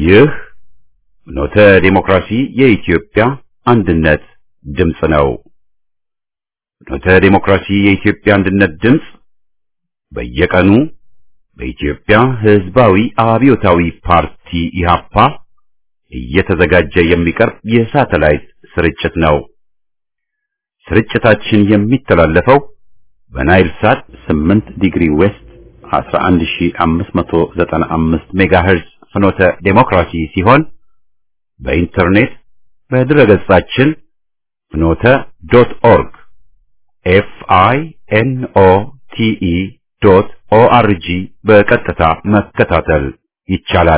ይህ ኖተ ዴሞክራሲ የኢትዮጵያ አንድነት ድምፅ ነው። ኖተ ዴሞክራሲ የኢትዮጵያ አንድነት ድምፅ በየቀኑ በኢትዮጵያ ሕዝባዊ አብዮታዊ ፓርቲ ኢህአፓ እየተዘጋጀ የሚቀርብ የሳተላይት ስርጭት ነው። ስርጭታችን የሚተላለፈው በናይል ሳት 8 ዲግሪ ዌስት 11595 ሜጋሄርዝ ፍኖተ ዴሞክራሲ ሲሆን በኢንተርኔት በድረገጻችን ፍኖተ ዶት ኦርግ ኤፍ አይ ኤን ኦ ቲ ኢ ዶት ኦ አር ጂ በቀጥታ መከታተል ይቻላል።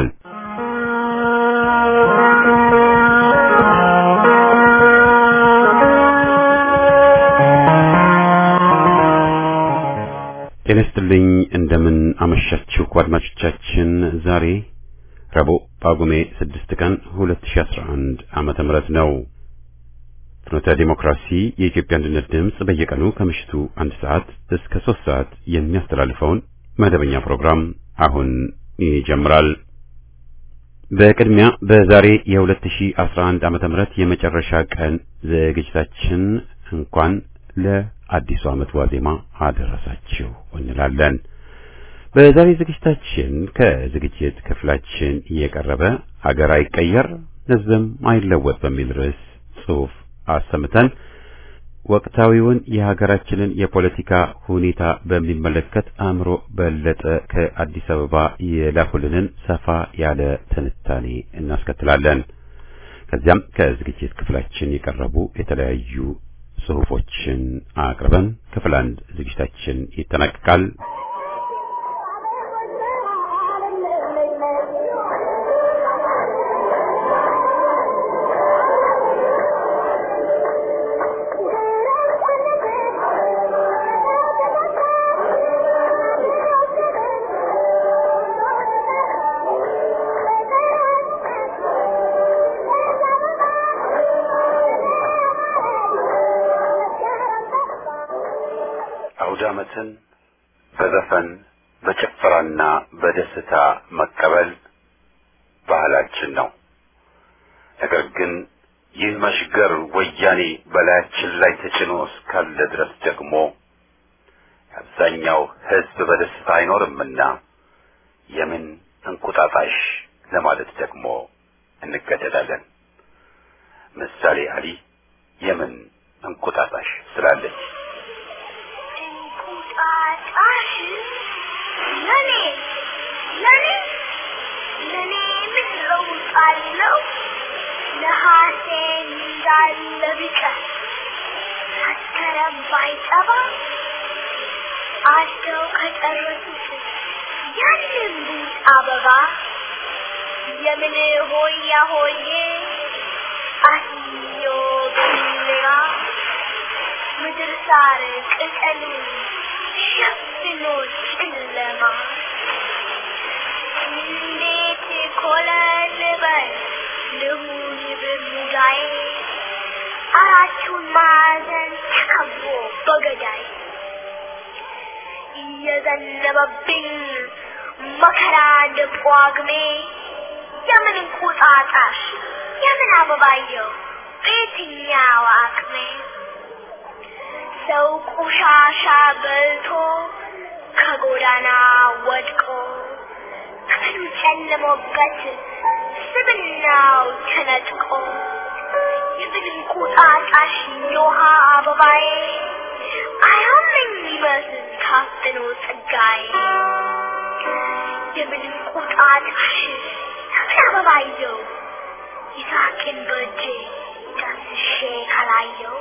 ጤና ይስጥልኝ። እንደምን አመሻችሁ አድማጮቻችን። ዛሬ ረቡዕ ጳጉሜ 6 ቀን 2011 ዓመተ ምህረት ነው። ፍኖተ ዲሞክራሲ የኢትዮጵያ አንድነት ድምፅ በየቀኑ ከምሽቱ አንድ ሰዓት እስከ ሶስት ሰዓት የሚያስተላልፈውን መደበኛ ፕሮግራም አሁን ይጀምራል። በቅድሚያ በዛሬ የ2011 ዓመተ ምህረት የመጨረሻ ቀን ዝግጅታችን እንኳን ለአዲሱ ዓመት ዋዜማ አደረሳችሁ እንላለን። በዛሬ ዝግጅታችን ከዝግጅት ክፍላችን እየቀረበ አገር አይቀየር ሕዝብም አይለወጥ በሚል ርዕስ ጽሑፍ አሰምተን ወቅታዊውን የሀገራችንን የፖለቲካ ሁኔታ በሚመለከት አእምሮ በለጠ ከአዲስ አበባ የላኩልንን ሰፋ ያለ ትንታኔ እናስከትላለን። ከዚያም ከዝግጅት ክፍላችን የቀረቡ የተለያዩ ጽሑፎችን አቅርበን ክፍል አንድ ዝግጅታችን ይጠናቀቃል። አውደ ዓመትን በዘፈን በጭፈራና በደስታ መቀበል ባህላችን ነው። ነገር ግን ይህ መሽገር ወያኔ በላያችን ላይ ተጭኖ እስካለ ድረስ ደግሞ አብዛኛው ሕዝብ በደስታ አይኖርምና የምን እንቁጣጣሽ ለማለት ደግሞ እንገደዳለን። ምሳሌ አሊ የምን እንቁጣጣሽ ስላለች እንቁጣጣሽ ለኔ ለኔ ለኔ ምን ለውጥ አለው? ነሐሴ እንዳለ ቢቀር መስከረም ባይጠባ አደው ከጨረሱት ያንን ቡጥ አበባ የምን ሆያ ሆዬ አስዮ ገሊላ ምድር ሳር ቅጠሉ ሸፍኖ ጨለማ እንዴት ኮለል በል ልሁን በሙዳዬ አራቱን ማዕዘን ተከቦ በገዳይ እየዘነበብኝ መከራ እንደ ጳጉሜ የምን እንቁጣጣሽ የምን አበባየው በየትኛው አቅሜ ሰው ቆሻሻ በልቶ ከጎዳና ወድቆ ቀኑ ጨልሞበት ስብናው ተነጥቆ የምን እንቁጣጣሽ የውሃ አበባዬ አያምኝ ይመስል ታፍኖ ጸጋዬ የምን እንቁጣጣሽ የምን አበባየው ይሳቅን በእጄ ዳስሼ ካላየው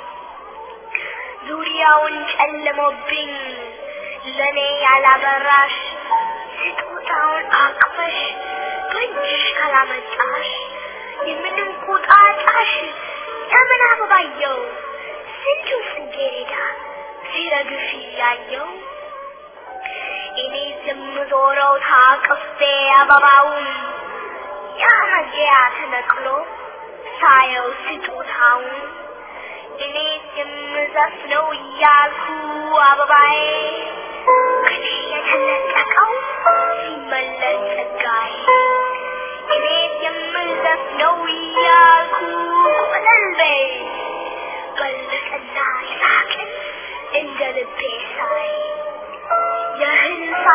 ዙሪያውን ጨልሞብኝ ለኔ ያላበራሽ ስጦታውን አቅፈሽ በእጅሽ ካላመጣሽ የምንም ቁጣጣሽ የምን አበባየው ስንቱ ጽጌረዳ ሲረግፍ እያየው እኔ የምዞረው ታቅፌ አበባውን ያ መግቢያ ተነቅሎ ሳየው ስጦታውን እኔ የምዘፍነው እያልኩ አበባዬ ከኔ የተነጠቀው ሲመለስ ጸጋዬ እኔ የም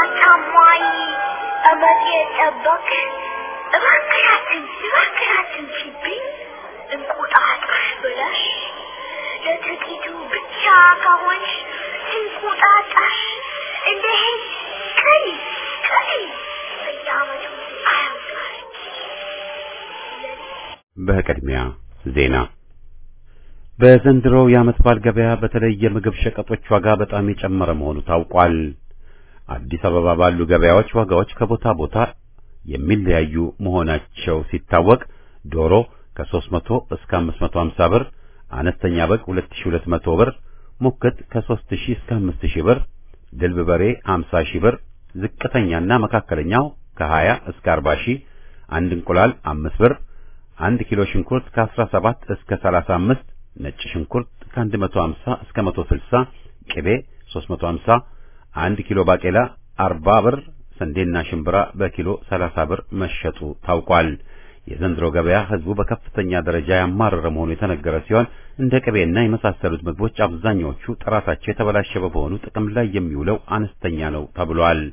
ሳታሟይ እመት የጠበቅ እባክራትን እባክራትን ሲብኝ እንቁጣጣሽ ብለሽ ለጥቂቱ ብቻ ከሆንሽ እንቁጣጣሽ እንደ ሄድ ቀይ ቀይ በየዓመቱ አያምራል። በቅድሚያ ዜና በዘንድሮው የዓመት በዓል ገበያ በተለይ የምግብ ሸቀጦች ዋጋ በጣም የጨመረ መሆኑ ታውቋል። አዲስ አበባ ባሉ ገበያዎች ዋጋዎች ከቦታ ቦታ የሚለያዩ መሆናቸው ሲታወቅ ዶሮ ከ300 እስከ 550 ብር፣ አነስተኛ በግ 2200 ብር፣ ሙክት ከ3000 እስከ 5000 ብር፣ ድልብ በሬ 50 ሺህ ብር፣ ዝቅተኛና መካከለኛው ከ20 እስከ 40 ሺህ፣ አንድ እንቁላል 5 ብር፣ አንድ ኪሎ ሽንኩርት ከ17 እስከ 35 ነጭ ሽንኩርት ከ150 እስከ 160፣ ቅቤ 350፣ አንድ ኪሎ ባቄላ 40 ብር፣ ስንዴና ሽምብራ በኪሎ 30 ብር መሸጡ ታውቋል። የዘንድሮ ገበያ ሕዝቡ በከፍተኛ ደረጃ ያማረረ መሆኑ የተነገረ ሲሆን እንደ ቅቤና የመሳሰሉት ምግቦች አብዛኛዎቹ ጥራታቸው የተበላሸ በመሆኑ ጥቅም ላይ የሚውለው አነስተኛ ነው ተብሏል።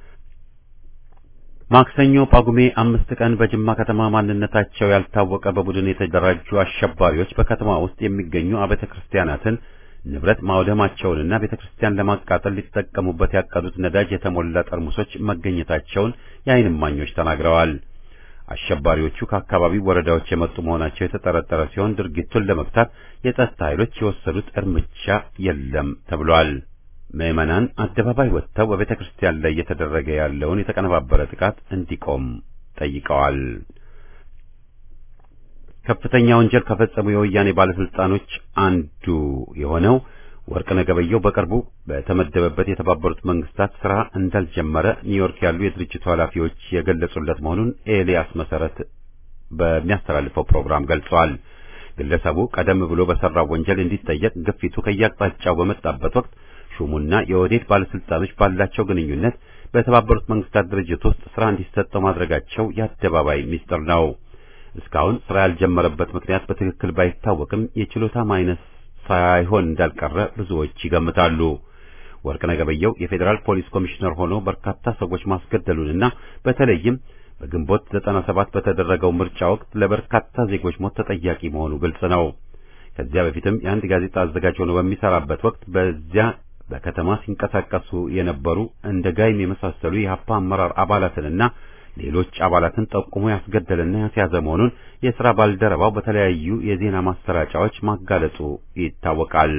ማክሰኞ ጳጉሜ አምስት ቀን በጅማ ከተማ ማንነታቸው ያልታወቀ በቡድን የተደራጁ አሸባሪዎች በከተማ ውስጥ የሚገኙ አብያተ ክርስቲያናትን ንብረት ማውደማቸውንና ቤተ ክርስቲያን ለማቃጠል ሊጠቀሙበት ያቀዱት ነዳጅ የተሞላ ጠርሙሶች መገኘታቸውን የዓይን እማኞች ተናግረዋል። አሸባሪዎቹ ከአካባቢው ወረዳዎች የመጡ መሆናቸው የተጠረጠረ ሲሆን ድርጊቱን ለመግታት የጸጥታ ኃይሎች የወሰዱት እርምጃ የለም ተብሏል። ምዕመናን አደባባይ ወጥተው በቤተ ክርስቲያን ላይ እየተደረገ ያለውን የተቀነባበረ ጥቃት እንዲቆም ጠይቀዋል። ከፍተኛ ወንጀል ከፈጸሙ የወያኔ ባለስልጣኖች አንዱ የሆነው ወርቅነህ ገበየሁ በቅርቡ በተመደበበት የተባበሩት መንግስታት ስራ እንዳልጀመረ ኒውዮርክ ያሉ የድርጅቱ ኃላፊዎች የገለጹለት መሆኑን ኤልያስ መሰረት በሚያስተላልፈው ፕሮግራም ገልጸዋል። ግለሰቡ ቀደም ብሎ በሰራው ወንጀል እንዲጠየቅ ግፊቱ ከየአቅጣጫው በመጣበት ወቅት ሹሙና የኦህዴድ ባለስልጣኖች ባላቸው ግንኙነት በተባበሩት መንግስታት ድርጅት ውስጥ ስራ እንዲሰጠው ማድረጋቸው የአደባባይ ሚስጥር ነው። እስካሁን ስራ ያልጀመረበት ምክንያት በትክክል ባይታወቅም የችሎታ ማይነስ ሳይሆን እንዳልቀረ ብዙዎች ይገምታሉ። ወርቅነህ ገበየሁ የፌዴራል ፖሊስ ኮሚሽነር ሆኖ በርካታ ሰዎች ማስገደሉንና በተለይም በግንቦት 97 በተደረገው ምርጫ ወቅት ለበርካታ ዜጎች ሞት ተጠያቂ መሆኑ ግልጽ ነው። ከዚያ በፊትም የአንድ ጋዜጣ አዘጋጅ ሆኖ በሚሰራበት ወቅት በዚያ በከተማ ሲንቀሳቀሱ የነበሩ እንደ ጋይም የመሳሰሉ የሀፓ አመራር አባላትንና ሌሎች አባላትን ጠቁሞ ያስገደለና ያስያዘ መሆኑን የሥራ ባልደረባው በተለያዩ የዜና ማሰራጫዎች ማጋለጡ ይታወቃል።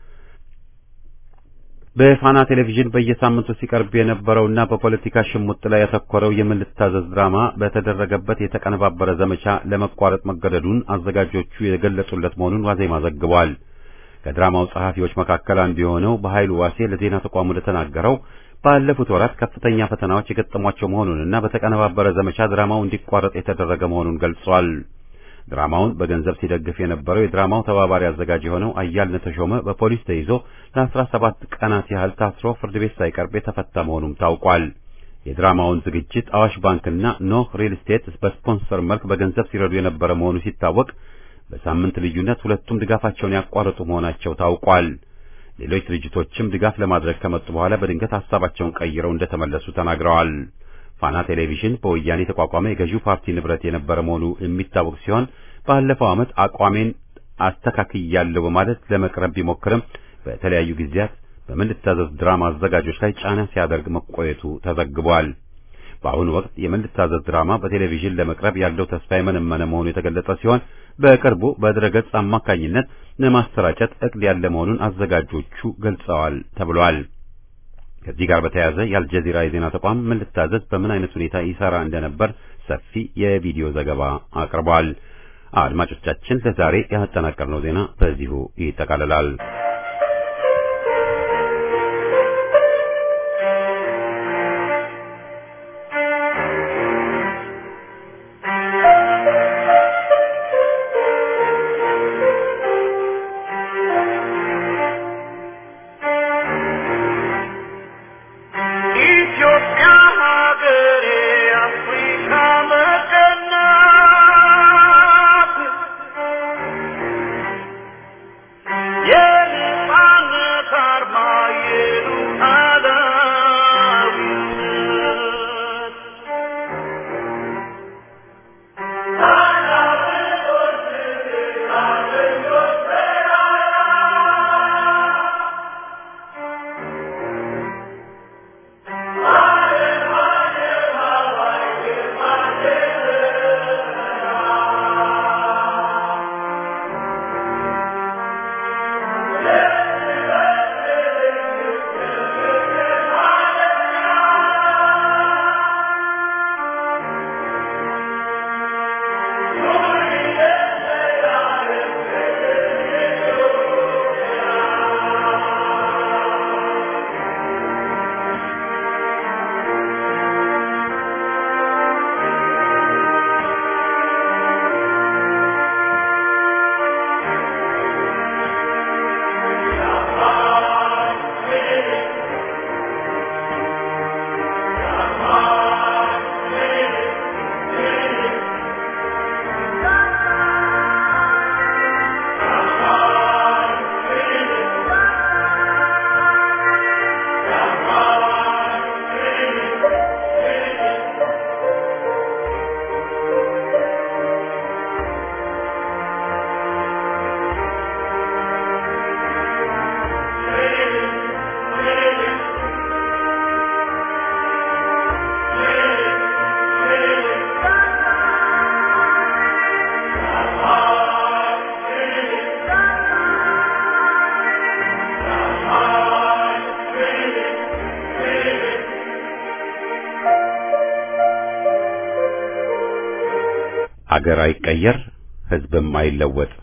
በፋና ቴሌቪዥን በየሳምንቱ ሲቀርብ የነበረውና በፖለቲካ ሽሙጥ ላይ ያተኮረው የምን ልታዘዝ ድራማ በተደረገበት የተቀነባበረ ዘመቻ ለመቋረጥ መገደዱን አዘጋጆቹ የገለጹለት መሆኑን ዋዜማ ዘግቧል። ከድራማው ጸሐፊዎች መካከል አንዱ የሆነው በኃይሉ ዋሴ ለዜና ተቋሙ እንደተናገረው ባለፉት ወራት ከፍተኛ ፈተናዎች የገጠሟቸው መሆኑንና በተቀነባበረ ዘመቻ ድራማው እንዲቋረጥ የተደረገ መሆኑን ገልጿል። ድራማውን በገንዘብ ሲደግፍ የነበረው የድራማው ተባባሪ አዘጋጅ የሆነው አያልነ ተሾመ በፖሊስ ተይዞ ለአስራ ሰባት ቀናት ያህል ታስሮ ፍርድ ቤት ሳይቀርብ የተፈታ መሆኑም ታውቋል። የድራማውን ዝግጅት አዋሽ ባንክና ኖህ ሪል ስቴት በስፖንሰር መልክ በገንዘብ ሲረዱ የነበረ መሆኑ ሲታወቅ በሳምንት ልዩነት ሁለቱም ድጋፋቸውን ያቋረጡ መሆናቸው ታውቋል። ሌሎች ድርጅቶችም ድጋፍ ለማድረግ ከመጡ በኋላ በድንገት ሀሳባቸውን ቀይረው እንደተመለሱ ተናግረዋል። ፋና ቴሌቪዥን በወያኔ የተቋቋመ የገዢው ፓርቲ ንብረት የነበረ መሆኑ የሚታወቅ ሲሆን ባለፈው ዓመት አቋሜን አስተካክያለሁ በማለት ለመቅረብ ቢሞክርም በተለያዩ ጊዜያት በምን ልታዘዝ ድራማ አዘጋጆች ላይ ጫና ሲያደርግ መቆየቱ ተዘግቧል። በአሁኑ ወቅት የምን ልታዘዝ ድራማ በቴሌቪዥን ለመቅረብ ያለው ተስፋ የመነመነ መሆኑ የተገለጸ ሲሆን በቅርቡ በድረገጽ አማካኝነት ለማሰራጨት እቅድ ያለ መሆኑን አዘጋጆቹ ገልጸዋል ተብሏል። ከዚህ ጋር በተያያዘ የአልጀዚራ የዜና ተቋም ምን ልታዘዝ በምን አይነት ሁኔታ ይሰራ እንደነበር ሰፊ የቪዲዮ ዘገባ አቅርቧል። አድማጮቻችን ለዛሬ ያጠናቀርነው ዜና በዚሁ ይጠቃልላል። ኢትዮጵያ ሀገሬ አፍሪካ መቀናት የነጻነት አገር አይቀየር፣ ህዝብም አይለወጥ።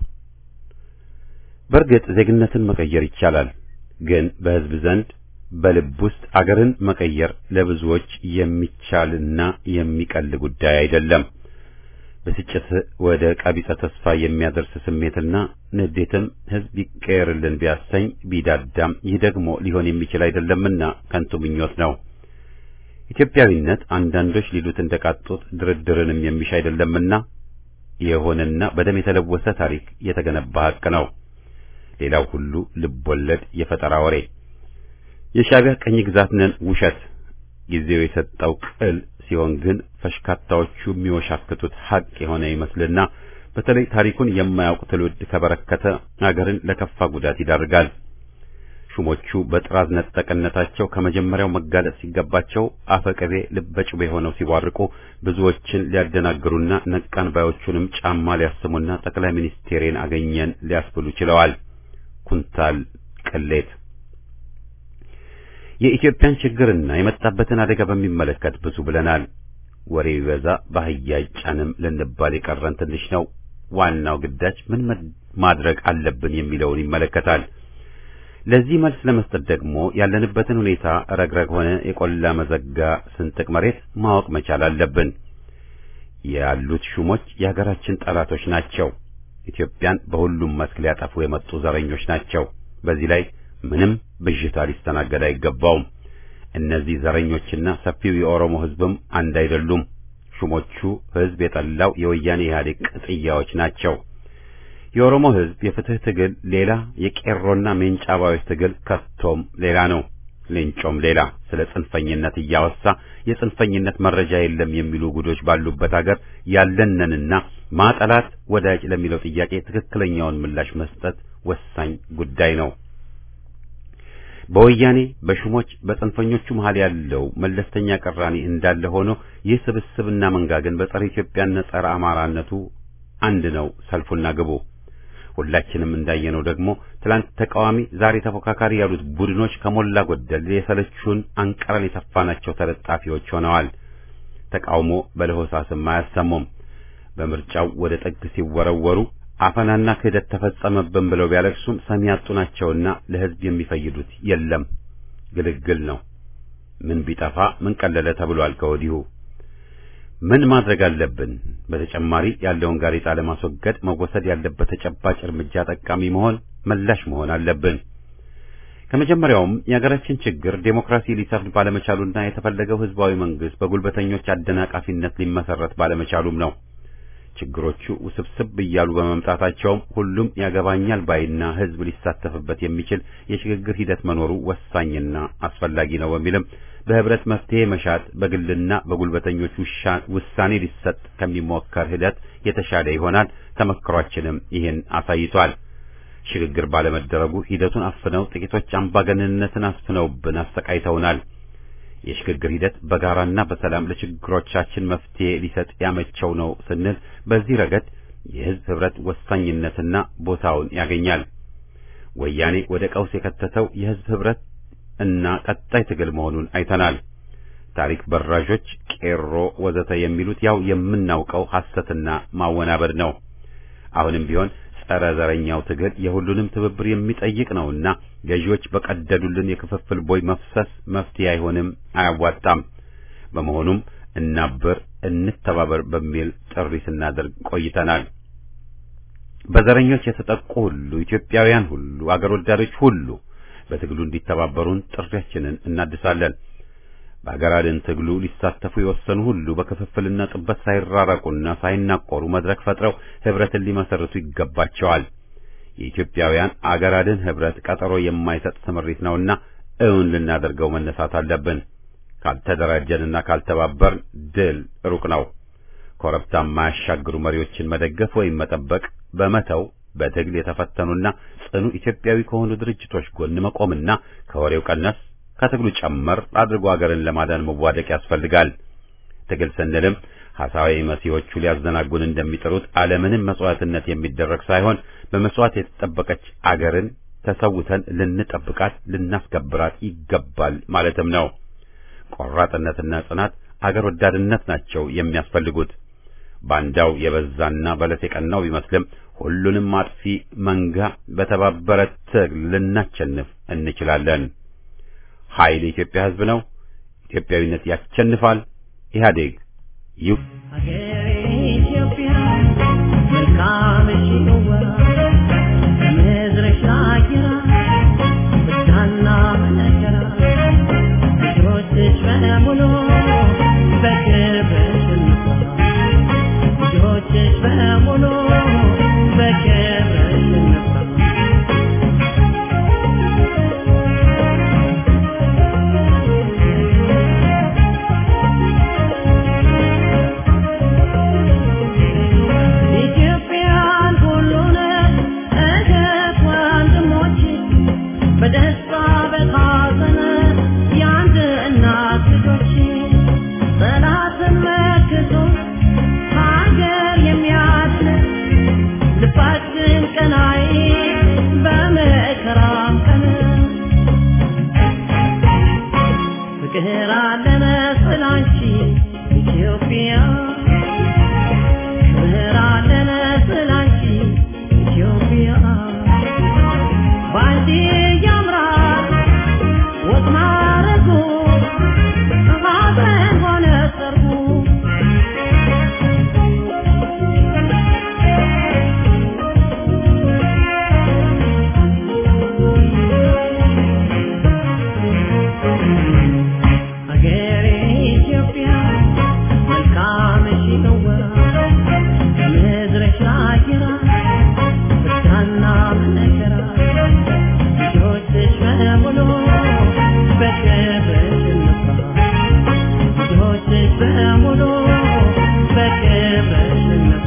በእርግጥ ዜግነትን መቀየር ይቻላል፣ ግን በህዝብ ዘንድ በልብ ውስጥ አገርን መቀየር ለብዙዎች የሚቻልና የሚቀል ጉዳይ አይደለም። ብስጭት ወደ ቀቢጸ ተስፋ የሚያደርስ ስሜትና ንዴትም ህዝብ ይቀየርልን ቢያሰኝ ቢዳዳም ይህ ደግሞ ሊሆን የሚችል አይደለምና ከንቱ ምኞት ነው። ኢትዮጵያዊነት አንዳንዶች ሊሉት እንደቃጡት ድርድርንም የሚሻ አይደለምና የሆነና በደም የተለወሰ ታሪክ የተገነባ ሀቅ ነው። ሌላው ሁሉ ልብ ወለድ የፈጠራ ወሬ፣ የሻዕቢያ ቀኝ ግዛት ነን ውሸት፣ ጊዜው የሰጠው ቅል ሲሆን ግን ፈሽካታዎቹ የሚወሻክቱት ሀቅ የሆነ ይመስልና በተለይ ታሪኩን የማያውቅ ትውልድ ከበረከተ አገርን ለከፋ ጉዳት ይዳርጋል። ሹሞቹ በጥራዝ ነጠቅነታቸው ከመጀመሪያው መጋለጥ ሲገባቸው አፈቀቤ ልበጭቤ ሆነው ሲቧርቁ ብዙዎችን ሊያደናግሩና ነቃን ባዮቹንም ጫማ ሊያስሙና ጠቅላይ ሚኒስቴሬን አገኘን ሊያስብሉ ችለዋል። ኩንታል ቅሌት የኢትዮጵያን ችግርና የመጣበትን አደጋ በሚመለከት ብዙ ብለናል። ወሬ ቢበዛ በአህያ አይጫንም ልንባል የቀረን ትንሽ ነው። ዋናው ግዳጅ ምን ማድረግ አለብን የሚለውን ይመለከታል። ለዚህ መልስ ለመስጠት ደግሞ ያለንበትን ሁኔታ ረግረግ ሆነ የቆላ መዘጋ ስንጥቅ መሬት ማወቅ መቻል አለብን። ያሉት ሹሞች የሀገራችን ጠላቶች ናቸው። ኢትዮጵያን በሁሉም መስክ ሊያጠፉ የመጡ ዘረኞች ናቸው። በዚህ ላይ ምንም ብዥታ ሊስተናገድ አይገባውም። እነዚህ ዘረኞችና ሰፊው የኦሮሞ ሕዝብም አንድ አይደሉም። ሹሞቹ ሕዝብ የጠላው የወያኔ ኢህአዴግ ቅጥያዎች ናቸው። የኦሮሞ ሕዝብ የፍትህ ትግል ሌላ፣ የቄሮና ሜንጫባዮች ትግል ከቶም ሌላ ነው። ሌንጮም ሌላ ስለ ጽንፈኝነት እያወሳ የጽንፈኝነት መረጃ የለም የሚሉ ጉዶች ባሉበት ሀገር ያለንንና ማጠላት ወዳጅ ለሚለው ጥያቄ ትክክለኛውን ምላሽ መስጠት ወሳኝ ጉዳይ ነው። በወያኔ በሹሞች በጽንፈኞቹ መሃል ያለው መለስተኛ ቅራኔ እንዳለ ሆኖ ይህ ስብስብና መንጋ ግን በጸረ ኢትዮጵያና ጸረ አማራነቱ አንድ ነው ሰልፉና ግቡ። ሁላችንም እንዳየነው ደግሞ ትላንት ተቃዋሚ ዛሬ ተፎካካሪ ያሉት ቡድኖች ከሞላ ጎደል የሰለቹን አንቀረን የተፋናቸው ተለጣፊዎች ሆነዋል። ተቃውሞ በለሆሳስም አያሰሙም። በምርጫው ወደ ጥግ ሲወረወሩ አፈናና ክህደት ተፈጸመብን ብለው ቢያለቅሱም ሰሚ ያጡ ናቸውና ለሕዝብ የሚፈይዱት የለም። ግልግል ነው። ምን ቢጠፋ ምን ቀለለ ተብሏል ከወዲሁ። ምን ማድረግ አለብን? በተጨማሪ ያለውን ጋሬጣ ለማስወገድ መወሰድ ያለበት ተጨባጭ እርምጃ ጠቃሚ መሆን መላሽ መሆን አለብን። ከመጀመሪያውም የሀገራችን ችግር ዴሞክራሲ ሊሰፍን ባለመቻሉና የተፈለገው ህዝባዊ መንግስት በጉልበተኞች አደናቃፊነት ሊመሰረት ባለመቻሉም ነው። ችግሮቹ ውስብስብ እያሉ በመምጣታቸውም ሁሉም ያገባኛል ባይና ህዝብ ሊሳተፍበት የሚችል የሽግግር ሂደት መኖሩ ወሳኝና አስፈላጊ ነው በሚልም በህብረት መፍትሄ መሻት በግልና በጉልበተኞች ውሳኔ ሊሰጥ ከሚሞከር ሂደት የተሻለ ይሆናል። ተመክሯችንም ይህን አሳይቷል። ሽግግር ባለመደረጉ ሂደቱን አፍነው ጥቂቶች አምባገነንነትን አስፍነውብን አሰቃይተውናል። የሽግግር ሂደት በጋራና በሰላም ለችግሮቻችን መፍትሄ ሊሰጥ ያመቸው ነው ስንል በዚህ ረገድ የህዝብ ህብረት ወሳኝነትና ቦታውን ያገኛል። ወያኔ ወደ ቀውስ የከተተው የህዝብ ህብረት እና ቀጣይ ትግል መሆኑን አይተናል። ታሪክ በራዦች፣ ቄሮ ወዘተ የሚሉት ያው የምናውቀው ሐሰትና ማወናበድ ነው። አሁንም ቢሆን ጸረ ዘረኛው ትግል የሁሉንም ትብብር የሚጠይቅ ነውና ገዢዎች በቀደዱልን የክፍፍል ቦይ መፍሰስ መፍትሄ አይሆንም፣ አያዋጣም። በመሆኑም እናብር፣ እንተባበር በሚል ጥሪ ስናደርግ ቆይተናል። በዘረኞች የተጠቁ ሁሉ ኢትዮጵያውያን ሁሉ አገር ወዳዶች ሁሉ በትግሉ እንዲተባበሩን ጥሪያችንን እናድሳለን። በአገር አድን ትግሉ ሊሳተፉ የወሰኑ ሁሉ በክፍፍልና ጥበት ሳይራራቁና ሳይናቆሩ መድረክ ፈጥረው ህብረትን ሊመሰርቱ ይገባቸዋል። የኢትዮጵያውያን አገር አድን ህብረት ቀጠሮ የማይሰጥ ስምሪት ነውና እውን ልናደርገው መነሳት አለብን። ካልተደራጀንና ካልተባበርን ድል ሩቅ ነው። ኮረብታ የማያሻግሩ መሪዎችን መደገፍ ወይም መጠበቅ በመተው በትግል የተፈተኑና ጽኑ ኢትዮጵያዊ ከሆኑ ድርጅቶች ጎን መቆምና ከወሬው ቀነስ ከትግሉ ጨመር አድርጎ አገርን ለማዳን መዋደቅ ያስፈልጋል። ትግል ስንልም ሐሳዊ መሲዎቹ ሊያዘናጉን እንደሚጥሩት ዓለምንም መስዋዕትነት የሚደረግ ሳይሆን በመስዋዕት የተጠበቀች አገርን ተሰውተን ልንጠብቃት ልናስከብራት ይገባል ማለትም ነው። ቆራጥነትና ጽናት አገር ወዳድነት ናቸው የሚያስፈልጉት። ባንዳው የበዛና በለት የቀናው ቢመስልም ሁሉንም አጥፊ መንጋ በተባበረ ትግል ልናቸንፍ እንችላለን። ኃይል የኢትዮጵያ ሕዝብ ነው። ኢትዮጵያዊነት ያሸንፋል። ኢህአዴግ ይው ሀገሬ ኢትዮጵያ መልካምሽ ነዋ ከምድርሽ አየራ ብርሃንና መከራ ልጆችሽ በሙሉ በክብርሽ እንኳ ልጆችሽ በሙሉ በክብርሽ እንኳ ኢትዮጵያን ሁሉን እህት ወንድሞች በደስታ በሐዘን የአንድ እናት ልጆች ጠላትን መክቶ ሀገር የሚያድን ልባችን ቀናይ በመከራም ቀን ፍቅር አለ መሰላንቺ ኢትዮጵያ ክብር አለ መሰላንቺ ኢትዮጵያ ባንቺ ያምራል ወግ ማረጉ ሐዘን ሆነ ሰርጉ ሀገሬ ኢትዮጵያ መልካምሽ ነዋ ከምድርሽ አየራ ብርሃንና መከራ ልጆችሽ በሙሉ በክብርሽ እንኳ ልጆችሽ በሙሉ በክብርሽ እንኳ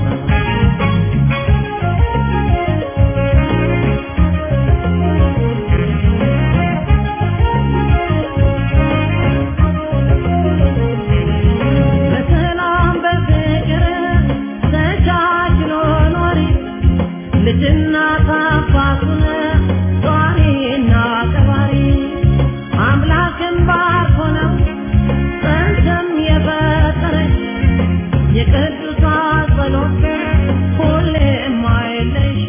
በሰላም በፍቅር ተቻችሎ ኖሪ ልጅና ታፋቱን ጧሪና ቀባሪ አምላክን ባርኮ ነው ጸንተም የፈጠረች የቅዱሳን ጸሎት ሁሌም አይለይሽ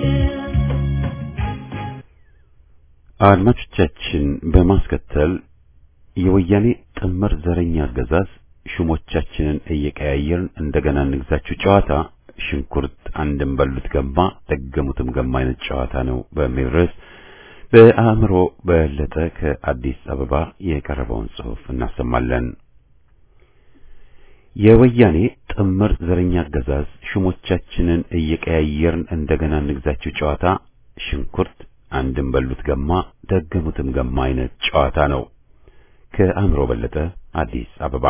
አድማጮቻችን በማስከተል የወያኔ ጥምር ዘረኛ አገዛዝ ሹሞቻችንን እየቀያየርን እንደገና እንግዛችሁ ጨዋታ ሽንኩርት አንድም በሉት ገማ ደገሙትም ገማ አይነት ጨዋታ ነው በሚል ርዕስ በአእምሮ በለጠ ከአዲስ አበባ የቀረበውን ጽሑፍ እናሰማለን። የወያኔ ጥምር ዘረኛ አገዛዝ ሹሞቻችንን እየቀያየርን እንደገና እንግዛችሁ ጨዋታ ሽንኩርት አንድም በሉት ገማ ደገሙትም ገማ አይነት ጨዋታ ነው። ከአእምሮ በለጠ አዲስ አበባ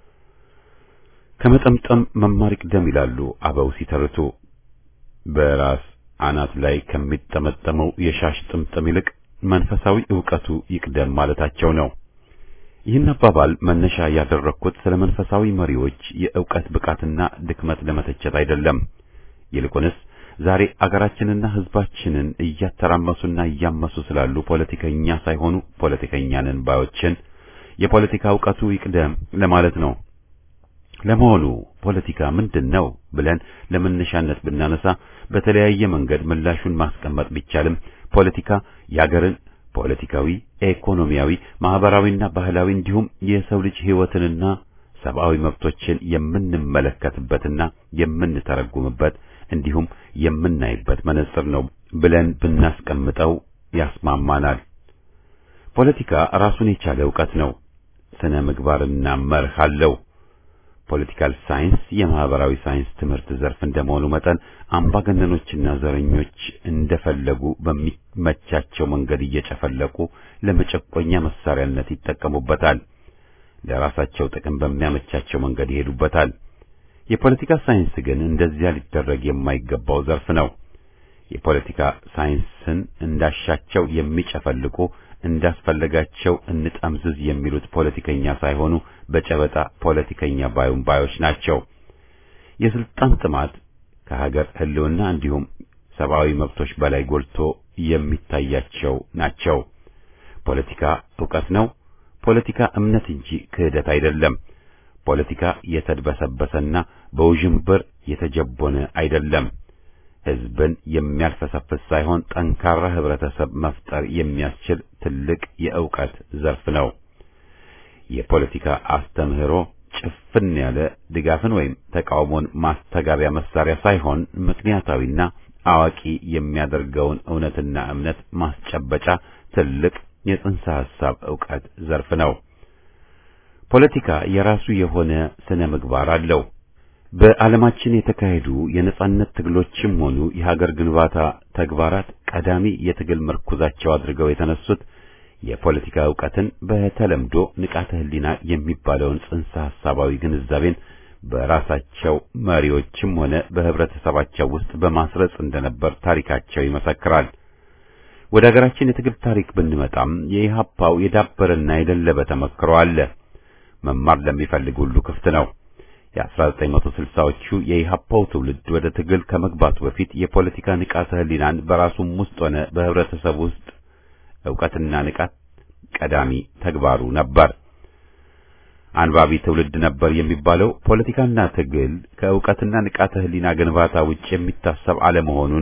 ከመጠምጠም መማር ይቅደም ይላሉ አበው ሲተርቱ። በራስ አናት ላይ ከሚጠመጠመው የሻሽ ጥምጥም ይልቅ መንፈሳዊ ዕውቀቱ ይቅደም ማለታቸው ነው። ይህን አባባል መነሻ ያደረግኩት ስለ መንፈሳዊ መሪዎች የዕውቀት ብቃትና ድክመት ለመተቸት አይደለም። ይልቁንስ ዛሬ አገራችንና ሕዝባችንን እያተራመሱና እያመሱ ስላሉ ፖለቲከኛ ሳይሆኑ ፖለቲከኛንን ባዮችን የፖለቲካ ዕውቀቱ ይቅደም ለማለት ነው። ለመሆኑ ፖለቲካ ምንድን ነው ብለን ለመነሻነት ብናነሳ በተለያየ መንገድ ምላሹን ማስቀመጥ ቢቻልም ፖለቲካ የአገርን ፖለቲካዊ፣ ኢኮኖሚያዊ፣ ማህበራዊና ባህላዊ እንዲሁም የሰው ልጅ ሕይወትንና ሰብአዊ መብቶችን የምንመለከትበትና የምንተረጉምበት እንዲሁም የምናይበት መነጽር ነው ብለን ብናስቀምጠው ያስማማናል። ፖለቲካ ራሱን የቻለ ዕውቀት ነው። ስነ ምግባርና መርህ አለው። ፖለቲካል ሳይንስ የማህበራዊ ሳይንስ ትምህርት ዘርፍ እንደመሆኑ መጠን አምባገነኖችና ዘረኞች እንደፈለጉ በሚመቻቸው መንገድ እየጨፈለቁ ለመጨቆኛ መሳሪያነት ይጠቀሙበታል። ለራሳቸው ጥቅም በሚያመቻቸው መንገድ ይሄዱበታል። የፖለቲካ ሳይንስ ግን እንደዚያ ሊደረግ የማይገባው ዘርፍ ነው። የፖለቲካ ሳይንስን እንዳሻቸው የሚጨፈልቁ እንዳስፈለጋቸው እንጠምዝዝ የሚሉት ፖለቲከኛ ሳይሆኑ በጨበጣ ፖለቲከኛ ባዩን ባዮች ናቸው። የስልጣን ጥማት ከሀገር ሕልውና እንዲሁም ሰብአዊ መብቶች በላይ ጎልቶ የሚታያቸው ናቸው። ፖለቲካ ዕውቀት ነው። ፖለቲካ እምነት እንጂ ክህደት አይደለም። ፖለቲካ የተድበሰበሰና በውዥንብር የተጀቦነ አይደለም። ሕዝብን የሚያልፈሰፍስ ሳይሆን ጠንካራ ህብረተሰብ መፍጠር የሚያስችል ትልቅ የእውቀት ዘርፍ ነው። የፖለቲካ አስተምህሮ ጭፍን ያለ ድጋፍን ወይም ተቃውሞን ማስተጋቢያ መሳሪያ ሳይሆን ምክንያታዊና አዋቂ የሚያደርገውን እውነትና እምነት ማስጨበጫ ትልቅ የጽንሰ ሐሳብ ዕውቀት ዘርፍ ነው። ፖለቲካ የራሱ የሆነ ስነ ምግባር አለው። በዓለማችን የተካሄዱ የነጻነት ትግሎችም ሆኑ የሀገር ግንባታ ተግባራት ቀዳሚ የትግል ምርኩዛቸው አድርገው የተነሱት የፖለቲካ ዕውቀትን በተለምዶ ንቃተ ህሊና የሚባለውን ጽንሰ ሐሳባዊ ግንዛቤን በራሳቸው መሪዎችም ሆነ በህብረተሰባቸው ውስጥ በማስረጽ እንደነበር ታሪካቸው ይመሰክራል። ወደ ሀገራችን የትግል ታሪክ ብንመጣም የኢህአፓው የዳበረና የደለበ ተመክሮ አለ። መማር ለሚፈልግ ሁሉ ክፍት ነው። የ1960ዎቹ የኢህአፓው ትውልድ ወደ ትግል ከመግባቱ በፊት የፖለቲካ ንቃተ ህሊናን በራሱም ውስጥ ሆነ በህብረተሰብ ውስጥ ዕውቀትና ንቃት ቀዳሚ ተግባሩ ነበር። አንባቢ ትውልድ ነበር የሚባለው ፖለቲካና ትግል ከዕውቀትና ንቃተ ህሊና ግንባታ ውጭ የሚታሰብ አለመሆኑን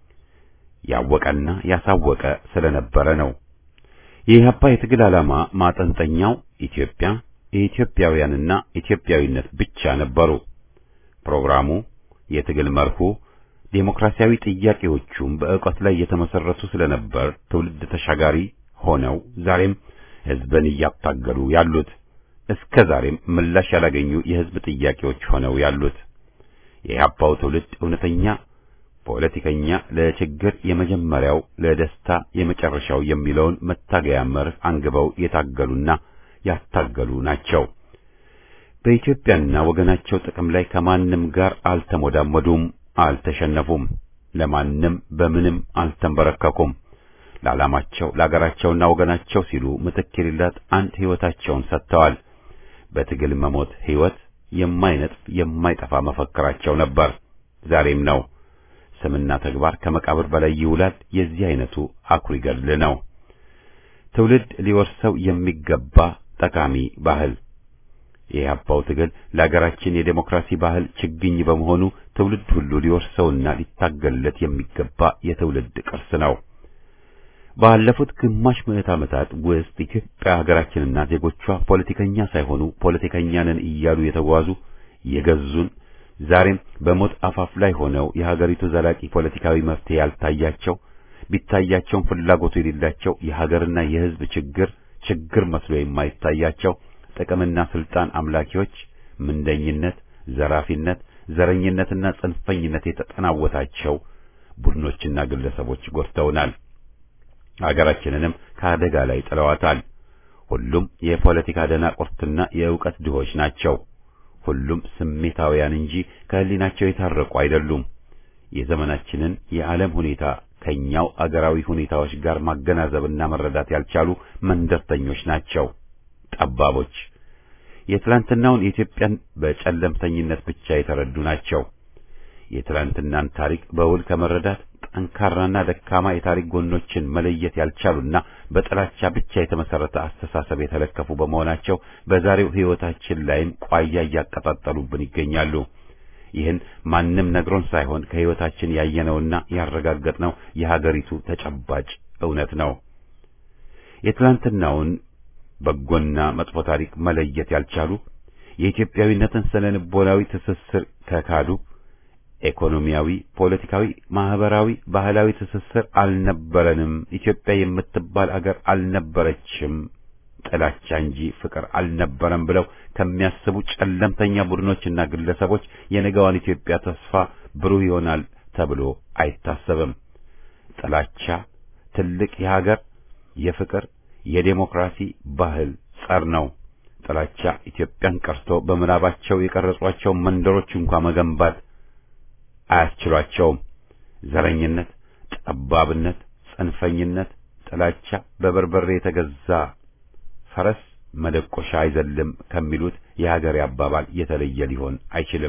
ያወቀና ያሳወቀ ስለነበረ ነው። የኢህአፓ የትግል ዓላማ ማጠንጠኛው ኢትዮጵያ፣ የኢትዮጵያውያንና ኢትዮጵያዊነት ብቻ ነበሩ። ፕሮግራሙ፣ የትግል መርሁ፣ ዴሞክራሲያዊ ጥያቄዎቹም በዕውቀት ላይ የተመሰረቱ ስለነበር ትውልድ ተሻጋሪ ሆነው ዛሬም ህዝብን እያታገሉ ያሉት እስከ ዛሬም ምላሽ ያላገኙ የህዝብ ጥያቄዎች ሆነው ያሉት የኢህአፓው ትውልድ እውነተኛ ፖለቲከኛ ለችግር የመጀመሪያው ለደስታ የመጨረሻው የሚለውን መታገያ መርህ አንግበው የታገሉና ያታገሉ ናቸው። በኢትዮጵያና ወገናቸው ጥቅም ላይ ከማንም ጋር አልተሞዳሞዱም፣ አልተሸነፉም፣ ለማንም በምንም አልተንበረከኩም። ለዓላማቸው ለአገራቸውና ወገናቸው ሲሉ ምትክ የሌላት አንድ ሕይወታቸውን ሰጥተዋል። በትግል መሞት ሕይወት የማይነጥፍ የማይጠፋ መፈክራቸው ነበር፣ ዛሬም ነው። ስምና ተግባር ከመቃብር በላይ ይውላል። የዚህ አይነቱ አኩሪ ገድል ነው። ትውልድ ሊወርሰው የሚገባ ጠቃሚ ባህል የኢህአፓው ትግል ለሀገራችን የዴሞክራሲ ባህል ችግኝ በመሆኑ ትውልድ ሁሉ ሊወርሰውና ሊታገልለት የሚገባ የትውልድ ቅርስ ነው። ባለፉት ግማሽ ምዕት ዓመታት ውስጥ ኢትዮጵያ ሀገራችንና ዜጎቿ ፖለቲከኛ ሳይሆኑ ፖለቲከኛ ነን እያሉ የተጓዙ የገዙን ዛሬም በሞት አፋፍ ላይ ሆነው የሀገሪቱ ዘላቂ ፖለቲካዊ መፍትሄ ያልታያቸው ቢታያቸውም ፍላጎቱ የሌላቸው የሀገርና የሕዝብ ችግር ችግር መስሎ የማይታያቸው ጥቅምና ስልጣን አምላኪዎች ምንደኝነት፣ ዘራፊነት፣ ዘረኝነትና ጽንፈኝነት የተጠናወታቸው ቡድኖችና ግለሰቦች ጎድተውናል። ሀገራችንንም ከአደጋ ላይ ጥለዋታል። ሁሉም የፖለቲካ ደናቁርትና የእውቀት ድሆች ናቸው። ሁሉም ስሜታውያን እንጂ ከህሊናቸው የታረቁ አይደሉም። የዘመናችንን የዓለም ሁኔታ ከኛው አገራዊ ሁኔታዎች ጋር ማገናዘብና መረዳት ያልቻሉ መንደርተኞች ናቸው፣ ጠባቦች። የትላንትናውን የኢትዮጵያን በጨለምተኝነት ብቻ የተረዱ ናቸው። የትላንትናን ታሪክ በውል ከመረዳት ጠንካራና ደካማ የታሪክ ጎኖችን መለየት ያልቻሉና በጥላቻ ብቻ የተመሰረተ አስተሳሰብ የተለከፉ በመሆናቸው በዛሬው ሕይወታችን ላይም ቋያ እያቀጣጠሉብን ይገኛሉ። ይህን ማንም ነግሮን ሳይሆን ከሕይወታችን ያየነውና ያረጋገጥነው የሀገሪቱ ተጨባጭ እውነት ነው። የትላንትናውን በጎና መጥፎ ታሪክ መለየት ያልቻሉ የኢትዮጵያዊነትን ስነ ልቦናዊ ትስስር ከካዱ ኢኮኖሚያዊ፣ ፖለቲካዊ፣ ማህበራዊ፣ ባህላዊ ትስስር አልነበረንም፣ ኢትዮጵያ የምትባል አገር አልነበረችም፣ ጥላቻ እንጂ ፍቅር አልነበረም ብለው ከሚያስቡ ጨለምተኛ ቡድኖችና ግለሰቦች የነገዋን ኢትዮጵያ ተስፋ ብሩህ ይሆናል ተብሎ አይታሰብም። ጥላቻ ትልቅ የሀገር የፍቅር የዴሞክራሲ ባህል ጸር ነው። ጥላቻ ኢትዮጵያን ቀርቶ በምናባቸው የቀረጿቸው መንደሮች እንኳ መገንባት አያስችሏቸውም። ዘረኝነት፣ ጠባብነት፣ ጽንፈኝነት፣ ጥላቻ በበርበሬ የተገዛ ፈረስ መደቆሻ አይዘልም ከሚሉት የሀገሬ አባባል የተለየ ሊሆን አይችልም።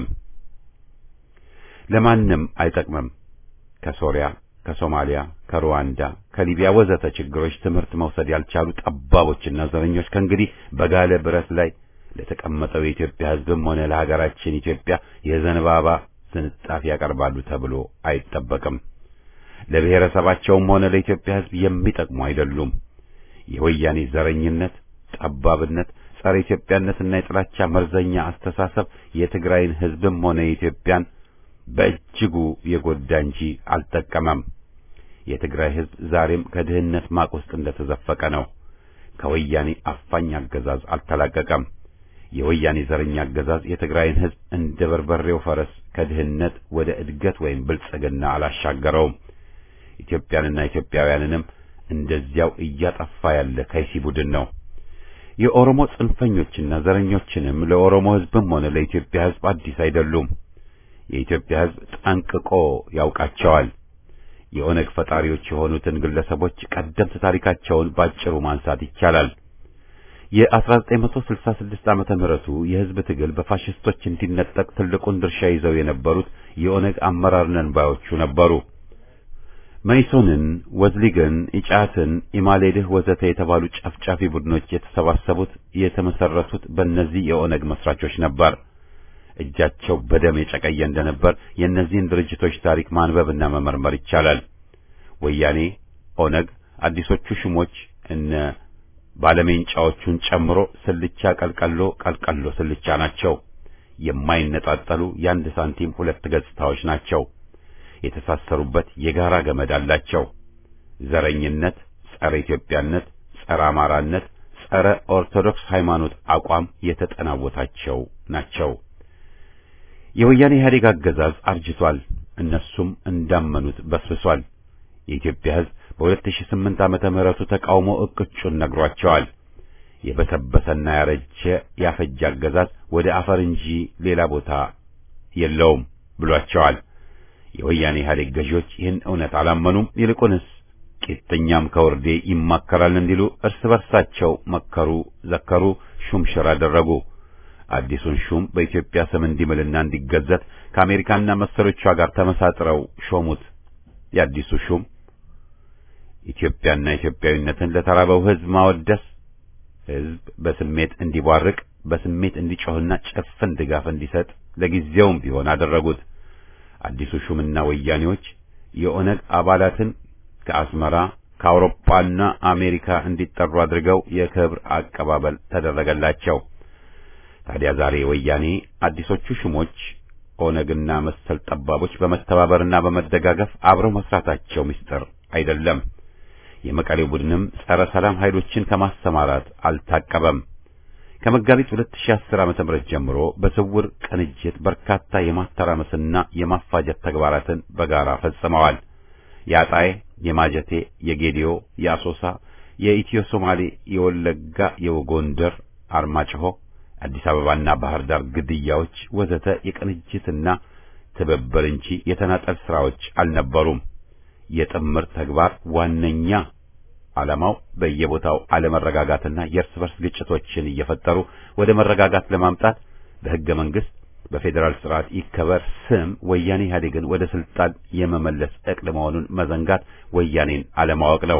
ለማንም አይጠቅምም። ከሶሪያ፣ ከሶማሊያ፣ ከሩዋንዳ፣ ከሊቢያ ወዘተ ችግሮች ትምህርት መውሰድ ያልቻሉ ጠባቦችና ዘረኞች ከእንግዲህ በጋለ ብረት ላይ ለተቀመጠው የኢትዮጵያ ሕዝብም ሆነ ለሀገራችን ኢትዮጵያ የዘንባባ ዝንጣፊ ያቀርባሉ ተብሎ አይጠበቅም። ለብሔረሰባቸውም ሆነ ለኢትዮጵያ ሕዝብ የሚጠቅሙ አይደሉም። የወያኔ ዘረኝነት፣ ጠባብነት፣ ጸረ ኢትዮጵያነትና የጥላቻ መርዘኛ አስተሳሰብ የትግራይን ሕዝብም ሆነ የኢትዮጵያን በእጅጉ የጎዳ እንጂ አልጠቀመም። የትግራይ ሕዝብ ዛሬም ከድህነት ማቅ ውስጥ እንደተዘፈቀ ነው። ከወያኔ አፋኝ አገዛዝ አልተላቀቀም። የወያኔ ዘረኛ አገዛዝ የትግራይን ሕዝብ እንደ በርበሬው ፈረስ ከድህነት ወደ እድገት ወይም ብልጽግና አላሻገረውም። ኢትዮጵያንና ኢትዮጵያውያንንም እንደዚያው እያጠፋ ያለ ከይሲ ቡድን ነው። የኦሮሞ ጽንፈኞችና ዘረኞችንም ለኦሮሞ ሕዝብም ሆነ ለኢትዮጵያ ሕዝብ አዲስ አይደሉም። የኢትዮጵያ ሕዝብ ጠንቅቆ ያውቃቸዋል። የኦነግ ፈጣሪዎች የሆኑትን ግለሰቦች ቀደምት ታሪካቸውን ባጭሩ ማንሳት ይቻላል። የ1966 ዓመተ ምህረቱ የሕዝብ ትግል በፋሽስቶች እንዲነጠቅ ትልቁን ድርሻ ይዘው የነበሩት የኦነግ አመራር ነን ባዮቹ ነበሩ። መይሶንን፣ ወዝሊግን፣ ኢጫትን፣ ኢማሌድህ ወዘተ የተባሉ ጨፍጫፊ ቡድኖች የተሰባሰቡት የተመሰረቱት በእነዚህ የኦነግ መስራቾች ነበር። እጃቸው በደም የጨቀየ እንደነበር የእነዚህን ድርጅቶች ታሪክ ማንበብና መመርመር ይቻላል። ወያኔ፣ ኦነግ፣ አዲሶቹ ሹሞች እነ ባለሜንጫዎቹን ጨምሮ ስልቻ ቀልቀሎ ቀልቀሎ ስልቻ ናቸው። የማይነጣጠሉ የአንድ ሳንቲም ሁለት ገጽታዎች ናቸው። የተሳሰሩበት የጋራ ገመድ አላቸው። ዘረኝነት፣ ጸረ ኢትዮጵያነት፣ ጸረ አማራነት፣ ጸረ ኦርቶዶክስ ሃይማኖት አቋም የተጠናወታቸው ናቸው። የወያኔ ኢህአዴግ አገዛዝ አርጅቷል። እነሱም እንዳመኑት በስብሷል። የኢትዮጵያ ሕዝብ በ2008 ዓመተ ምህረቱ ተቃውሞ እቅጩን ነግሯቸዋል። የበሰበሰና ያረጀ ያፈጀ አገዛዝ ወደ አፈር እንጂ ሌላ ቦታ የለውም ብሏቸዋል። የወያኔ ኢህአዴግ ገዢዎች ይህን እውነት አላመኑም። ይልቁንስ ቂጥኛም ከወርዴ ይማከራል እንዲሉ እርስ በርሳቸው መከሩ፣ ዘከሩ፣ ሹምሽር አደረጉ። አዲሱን ሹም በኢትዮጵያ ስም እንዲምልና እንዲገዘት ከአሜሪካና መሰሎቿ ጋር ተመሳጥረው ሾሙት። የአዲሱ ሹም ኢትዮጵያና ኢትዮጵያዊነትን ለተራበው ሕዝብ ማወደስ፣ ሕዝብ በስሜት እንዲቧርቅ፣ በስሜት እንዲጮህና ጭፍን ድጋፍ እንዲሰጥ ለጊዜውም ቢሆን አደረጉት። አዲሱ ሹምና ወያኔዎች የኦነግ አባላትን ከአስመራ ከአውሮፓና አሜሪካ እንዲጠሩ አድርገው የክብር አቀባበል ተደረገላቸው። ታዲያ ዛሬ ወያኔ አዲሶቹ ሹሞች ኦነግና መሰል ጠባቦች በመተባበርና በመደጋገፍ አብረው መስራታቸው ምስጢር አይደለም። የመቀሌው ቡድንም ጸረ ሰላም ኃይሎችን ከማሰማራት አልታቀበም። ከመጋቢት 2010 ዓመተ ምህረት ጀምሮ በስውር ቅንጅት በርካታ የማተራመስና የማፋጀት ተግባራትን በጋራ ፈጽመዋል። የአጣዬ፣ የማጀቴ፣ የጌዲዮ፣ የአሶሳ፣ የኢትዮ ሶማሌ፣ የወለጋ፣ የጎንደር፣ አርማጭሆ፣ አዲስ አበባና ባህር ዳር ግድያዎች ወዘተ የቅንጅትና ትብብር እንጂ የተናጠል ስራዎች አልነበሩም። የጥምር ተግባር ዋነኛ ዓላማው በየቦታው አለመረጋጋትና የእርስ በርስ ግጭቶችን እየፈጠሩ ወደ መረጋጋት ለማምጣት በሕገ መንግሥት በፌዴራል ስርዓት ይከበር ስም ወያኔ ኢህአዴግን ወደ ስልጣን የመመለስ ዕቅድ መሆኑን መዘንጋት ወያኔን አለማወቅ ነው።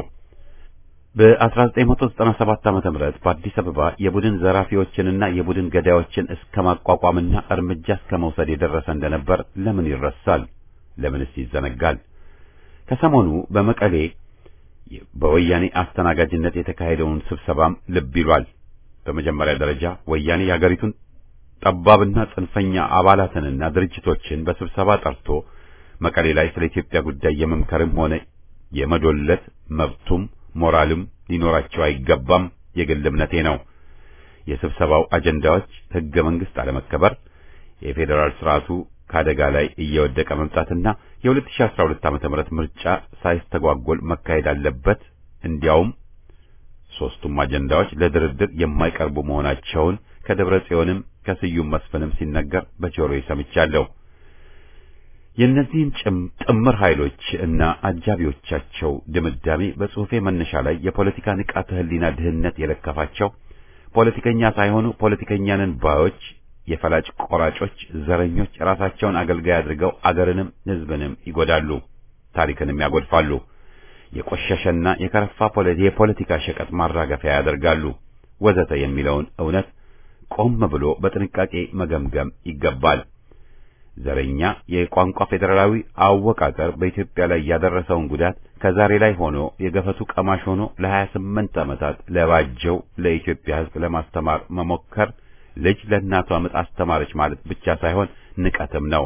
በ1997 ዓመተ ምህረት በአዲስ አበባ የቡድን ዘራፊዎችንና የቡድን ገዳዮችን እስከ ማቋቋምና እርምጃ እስከ መውሰድ የደረሰ እንደነበር ለምን ይረሳል? ለምንስ ይዘነጋል? ከሰሞኑ በመቀሌ በወያኔ አስተናጋጅነት የተካሄደውን ስብሰባም ልብ ይሏል። በመጀመሪያ ደረጃ ወያኔ የአገሪቱን ጠባብና ጽንፈኛ አባላትንና ድርጅቶችን በስብሰባ ጠርቶ መቀሌ ላይ ስለ ኢትዮጵያ ጉዳይ የመምከርም ሆነ የመዶለት መብቱም ሞራልም ሊኖራቸው አይገባም። የግል እምነቴ ነው። የስብሰባው አጀንዳዎች ሕገ መንግሥት አለመከበር፣ የፌዴራል ስርዓቱ ከአደጋ ላይ እየወደቀ መምጣትና የ2012 ዓ.ም ምርጫ ሳይስተጓጎል መካሄድ አለበት። እንዲያውም ሶስቱም አጀንዳዎች ለድርድር የማይቀርቡ መሆናቸውን ከደብረ ጽዮንም ከስዩም መስፍንም ሲነገር በጆሮዬ ሰምቻለሁ። የእነዚህን ጥምር ኃይሎች እና አጃቢዎቻቸው ድምዳሜ በጽሑፌ መነሻ ላይ የፖለቲካ ንቃተ ሕሊና ድህነት የለከፋቸው ፖለቲከኛ ሳይሆኑ ፖለቲከኛንን ባዮች የፈላጭ ቆራጮች፣ ዘረኞች ራሳቸውን አገልጋይ አድርገው አገርንም ሕዝብንም ይጎዳሉ፣ ታሪክንም ያጎድፋሉ። የቆሸሸና የከረፋ የፖለቲካ ሸቀጥ ማራገፊያ ያደርጋሉ፣ ወዘተ የሚለውን እውነት ቆም ብሎ በጥንቃቄ መገምገም ይገባል። ዘረኛ የቋንቋ ፌዴራላዊ አወቃቀር በኢትዮጵያ ላይ ያደረሰውን ጉዳት ከዛሬ ላይ ሆኖ የገፈቱ ቀማሽ ሆኖ ለሀያ ስምንት ዓመታት ለባጀው ለኢትዮጵያ ሕዝብ ለማስተማር መሞከር ልጅ ለእናቷ ምጥ አስተማረች ማለት ብቻ ሳይሆን ንቀትም ነው።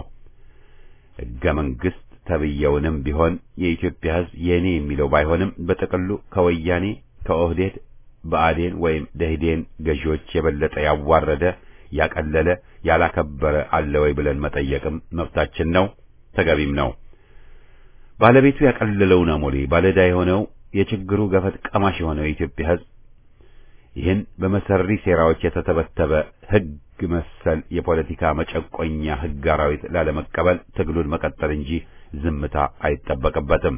ሕገ መንግሥት ተብየውንም ቢሆን የኢትዮጵያ ሕዝብ የኔ የሚለው ባይሆንም በጥቅሉ ከወያኔ ከኦህዴድ ብአዴን ወይም ደህዴን ገዢዎች የበለጠ ያዋረደ ያቀለለ ያላከበረ አለ ወይ ብለን መጠየቅም መብታችን ነው፣ ተገቢም ነው። ባለቤቱ ያቀለለውን አሞሌ ባለዕዳ የሆነው የችግሩ ገፈት ቀማሽ የሆነው የኢትዮጵያ ሕዝብ ይህን በመሰሪ ሴራዎች የተተበተበ ሕግ መሰል የፖለቲካ መጨቆኛ ሕግ አራዊት ላለመቀበል ትግሉን መቀጠል እንጂ ዝምታ አይጠበቅበትም።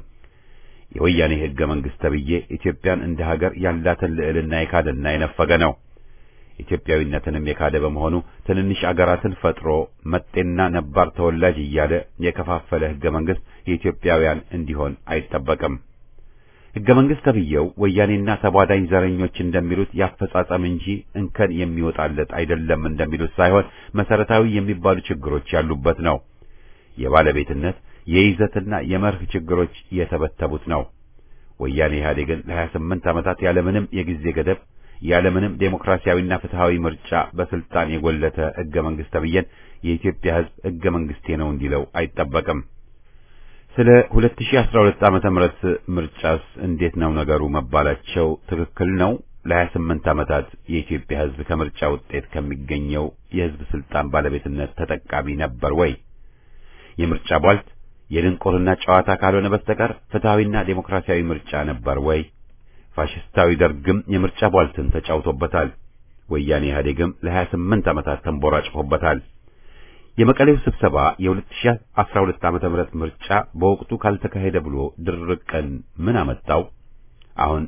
የወያኔ ሕገ መንግሥት ተብዬ ኢትዮጵያን እንደ ሀገር ያላትን ልዕልና የካደና የነፈገ ነው። ኢትዮጵያዊነትንም የካደ በመሆኑ ትንንሽ አገራትን ፈጥሮ መጤና ነባር ተወላጅ እያለ የከፋፈለ ሕገ መንግሥት የኢትዮጵያውያን እንዲሆን አይጠበቅም። ሕገ መንግሥት ተብዬው ወያኔና ተቧዳኝ ዘረኞች እንደሚሉት ያፈጻጸም እንጂ እንከን የሚወጣለት አይደለም እንደሚሉት ሳይሆን መሰረታዊ የሚባሉ ችግሮች ያሉበት ነው። የባለቤትነት የይዘትና የመርህ ችግሮች የተበተቡት ነው። ወያኔ ኢህአዴግን ለሀያ ስምንት ዓመታት ያለምንም የጊዜ ገደብ ያለምንም ዴሞክራሲያዊና ፍትሃዊ ምርጫ በስልጣን የጎለተ ሕገ መንግሥት ተብዬን የኢትዮጵያ ሕዝብ ሕገ መንግሥቴ ነው እንዲለው አይጠበቅም። ስለ 2012 ዓመተ ምህረት ምርጫስ እንዴት ነው ነገሩ መባላቸው ትክክል ነው። ለ28 ዓመታት የኢትዮጵያ ሕዝብ ከምርጫ ውጤት ከሚገኘው የሕዝብ ስልጣን ባለቤትነት ተጠቃሚ ነበር ወይ? የምርጫ ቧልት የድንቁርና ጨዋታ ካልሆነ በስተቀር ፍትሃዊና ዴሞክራሲያዊ ምርጫ ነበር ወይ? ፋሽስታዊ ደርግም የምርጫ ቧልትን ተጫውቶበታል። ወያኔ ኢህአዴግም ለ28 ዓመታት ተንቦራጭፎበታል። የመቀሌው ስብሰባ የ2012 ዓመተ ምህረት ምርጫ በወቅቱ ካልተካሄደ ብሎ ድርቅን ምን አመጣው? አሁን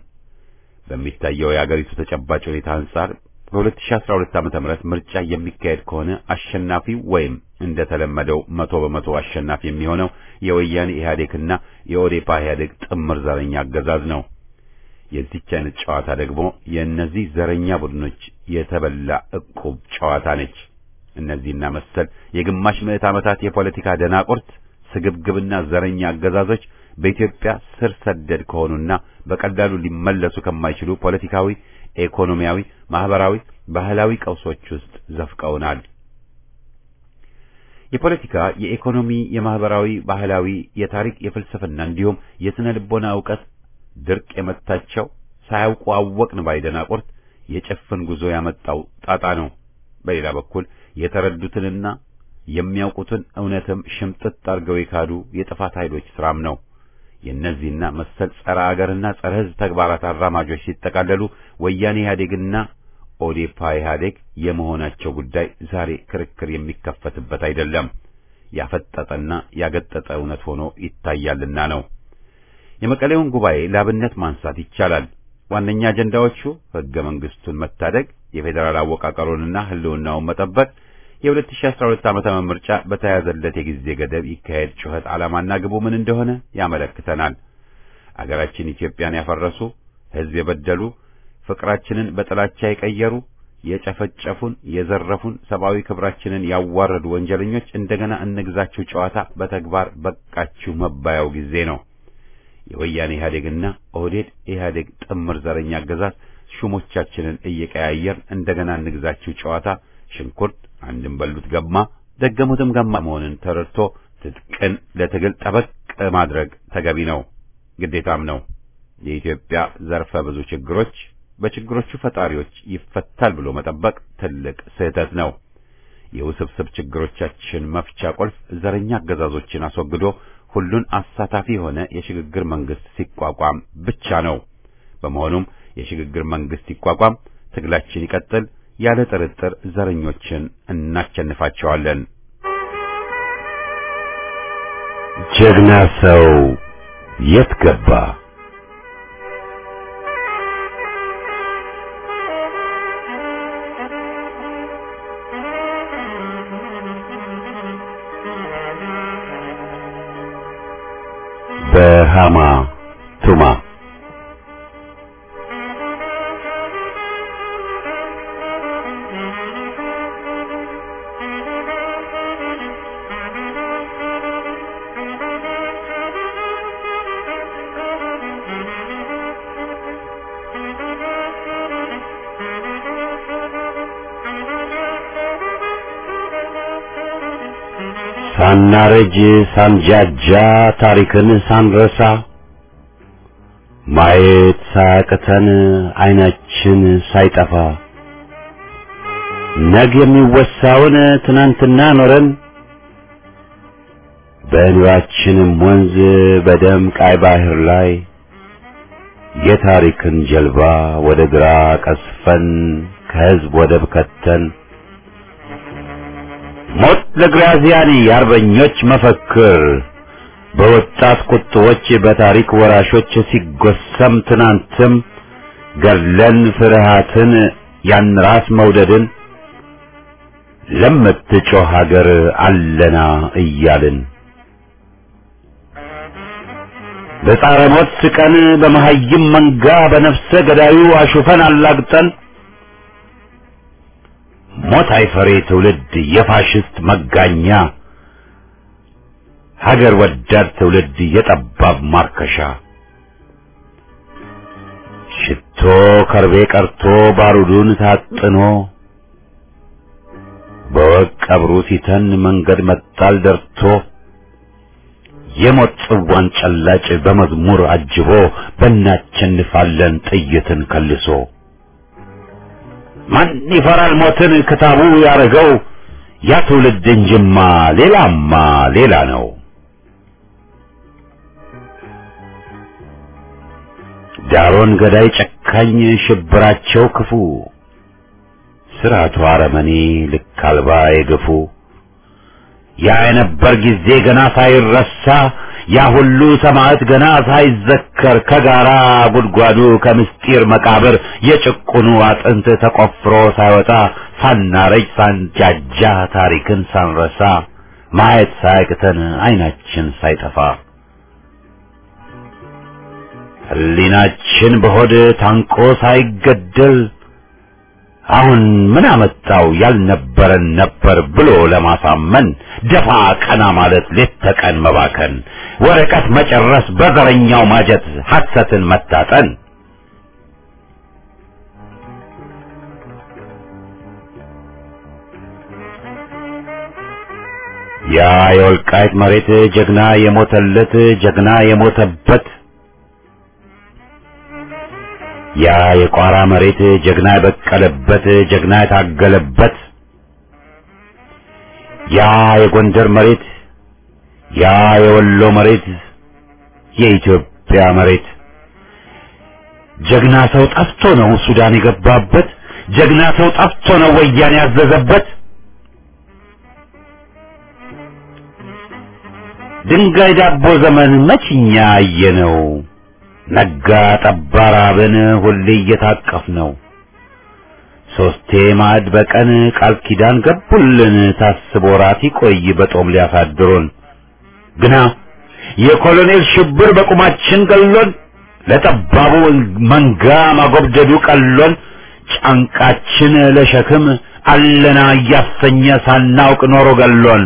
በሚታየው የአገሪቱ ተጨባጭ ሁኔታ አንጻር በ2012 ዓመተ ምህረት ምርጫ የሚካሄድ ከሆነ አሸናፊው ወይም እንደተለመደው መቶ በመቶ አሸናፊ የሚሆነው የወያኔ ኢህአዴግና የኦዴፓ ኢህአዴግ ጥምር ዘረኛ አገዛዝ ነው። የዚች አይነት ጨዋታ ደግሞ የእነዚህ ዘረኛ ቡድኖች የተበላ ዕቁብ ጨዋታ ነች። እነዚህና መሰል የግማሽ ምዕት ዓመታት የፖለቲካ ደናቁርት ስግብግብና ዘረኛ አገዛዞች በኢትዮጵያ ስር ሰደድ ከሆኑና በቀላሉ ሊመለሱ ከማይችሉ ፖለቲካዊ፣ ኢኮኖሚያዊ፣ ማህበራዊ፣ ባህላዊ ቀውሶች ውስጥ ዘፍቀውናል። የፖለቲካ፣ የኢኮኖሚ፣ የማህበራዊ፣ ባህላዊ፣ የታሪክ፣ የፍልስፍና እንዲሁም የስነ ልቦና ዕውቀት ድርቅ የመታቸው ሳያውቁ አወቅን ባይ ደናቁርት የጭፍን ጉዞ ያመጣው ጣጣ ነው። በሌላ በኩል የተረዱትንና የሚያውቁትን እውነትም ሽምጥጥ አድርገው የካዱ የጥፋት ኃይሎች ስራም ነው። የእነዚህና መሰል ጸረ አገርና ጸረ ሕዝብ ተግባራት አራማጆች ሲጠቃለሉ ወያኔ ኢህአዴግና ኦዴፓ ኢህአዴግ የመሆናቸው ጉዳይ ዛሬ ክርክር የሚከፈትበት አይደለም። ያፈጠጠና ያገጠጠ እውነት ሆኖ ይታያልና ነው። የመቀሌውን ጉባኤ ላብነት ማንሳት ይቻላል። ዋነኛ አጀንዳዎቹ ሕገ መንግስቱን መታደግ፣ የፌዴራል አወቃቀሩንና ህልውናውን መጠበቅ፣ የ2012 ዓመተ ምርጫ በተያዘለት የጊዜ ገደብ ይካሄድ ጩኸት ዓላማና ግቡ ምን እንደሆነ ያመለክተናል። አገራችን ኢትዮጵያን ያፈረሱ፣ ህዝብ የበደሉ፣ ፍቅራችንን በጥላቻ የቀየሩ፣ የጨፈጨፉን፣ የዘረፉን፣ ሰብአዊ ክብራችንን ያዋረዱ ወንጀለኞች እንደገና እንግዛችሁ ጨዋታ በተግባር በቃችሁ መባያው ጊዜ ነው። የወያኔ ኢህአዴግና ኦህዴድ ኢህአዴግ ጥምር ዘረኛ አገዛዝ ሹሞቻችንን እየቀያየር እንደገና እንግዛችሁ ጨዋታ ሽንኩርት አንድም በሉት ገማ ደገሙትም ገማ መሆንን ተረድቶ ትጥቅን ለትግል ጠበቅ ማድረግ ተገቢ ነው፣ ግዴታም ነው። የኢትዮጵያ ዘርፈ ብዙ ችግሮች በችግሮቹ ፈጣሪዎች ይፈታል ብሎ መጠበቅ ትልቅ ስህተት ነው። የውስብስብ ችግሮቻችን መፍቻ ቁልፍ ዘረኛ አገዛዞችን አስወግዶ ሁሉን አሳታፊ የሆነ የሽግግር መንግስት ሲቋቋም ብቻ ነው። በመሆኑም የሽግግር መንግስት ይቋቋም፣ ትግላችን ይቀጥል። ያለ ጥርጥር ዘረኞችን እናቸንፋቸዋለን። ጀግና ሰው የት ገባ? በሃማ ቱማ ሳናረጅ ሳንጃጃ ታሪክን ሳንረሳ ማየት ሳያቅተን አይናችን ሳይጠፋ ነገ የሚወሳውን ትናንትና ኖረን በእንባችንም ወንዝ በደም ቃይ ባህር ላይ የታሪክን ጀልባ ወደ ግራ ቀስፈን ከህዝብ ወደብ ከተን ሞት ለግራዚያኒ የአርበኞች መፈክር በወጣት ቁጥቦች በታሪክ ወራሾች ሲጎሰም ትናንትም ገድለን ፍርሃትን ያን ራስ መውደድን ለምትጮህ ሀገር አለና እያልን በጻረ ሞት ስቀን በመሀይም መንጋ በነፍሰ ገዳዩ አሹፈን አላግጠን ሞት አይፈሬ ትውልድ የፋሽስት መጋኛ ሀገር ወዳድ ትውልድ የጠባብ ማርከሻ ሽቶ ከርቤ ቀርቶ ባሩዱን ታጥኖ በወቅ ቀብሩ ሲተን መንገድ መጣል ደርቶ የሞት ጽዋን ጨላጭ በመዝሙር አጅቦ በእናቸንፋለን ጥይትን ከልሶ ማን ይፈራል ሞትን ክታቡ ያረገው ያ ትውልድ እንጅማ ሌላማ ሌላ ነው። ዳሮን ገዳይ ጨካኝ ሽብራቸው ክፉ ስርዓቱ አረመኔ ልክ አልባ የገፉ ያ የነበር ጊዜ ገና ሳይረሳ ያ ሁሉ ሰማዕት ገና ሳይዘከር ከጋራ ጉድጓዱ ከምስጢር መቃብር የጭቁኑ አጥንት ተቆፍሮ ሳይወጣ ሳናረጅ ሳንጃጃ ታሪክን ሳንረሳ ማየት ሳያቅተን አይናችን ሳይጠፋ ሕሊናችን በሆድ ታንቆ ሳይገደል አሁን ምን አመጣው ያልነበረን ነበር ብሎ ለማሳመን ደፋ ቀና ማለት ሌት ተቀን መባከን ወረቀት መጨረስ በዘረኛው ማጀት ሐሰትን መታጠን ያ የወልቃይት መሬት ጀግና የሞተለት ጀግና የሞተበት ያ የቋራ መሬት ጀግና የበቀለበት ጀግና የታገለበት ያ የጎንደር መሬት ያ የወሎ መሬት የኢትዮጵያ መሬት ጀግና ሰው ጠፍቶ ነው ሱዳን የገባበት ጀግና ሰው ጠፍቶ ነው ወያኔ ያዘዘበት ድንጋይ ዳቦ ዘመን መችኛ አየነው ነጋ ጠባ ራብን ሁሌ እየታቀፍ ነው ሶስቴ ማዕድ በቀን ቃል ኪዳን ገቡልን ታስቦ ራት ይቆይ በጦም ሊያሳድሩን ግና የኮሎኔል ሽብር በቁማችን ገሎን ለጠባቡ መንጋ ማጎብደዱ ቀሎን ጫንቃችን ለሸክም አለና እያሰኘ ሳናውቅ ኖሮ ገሎን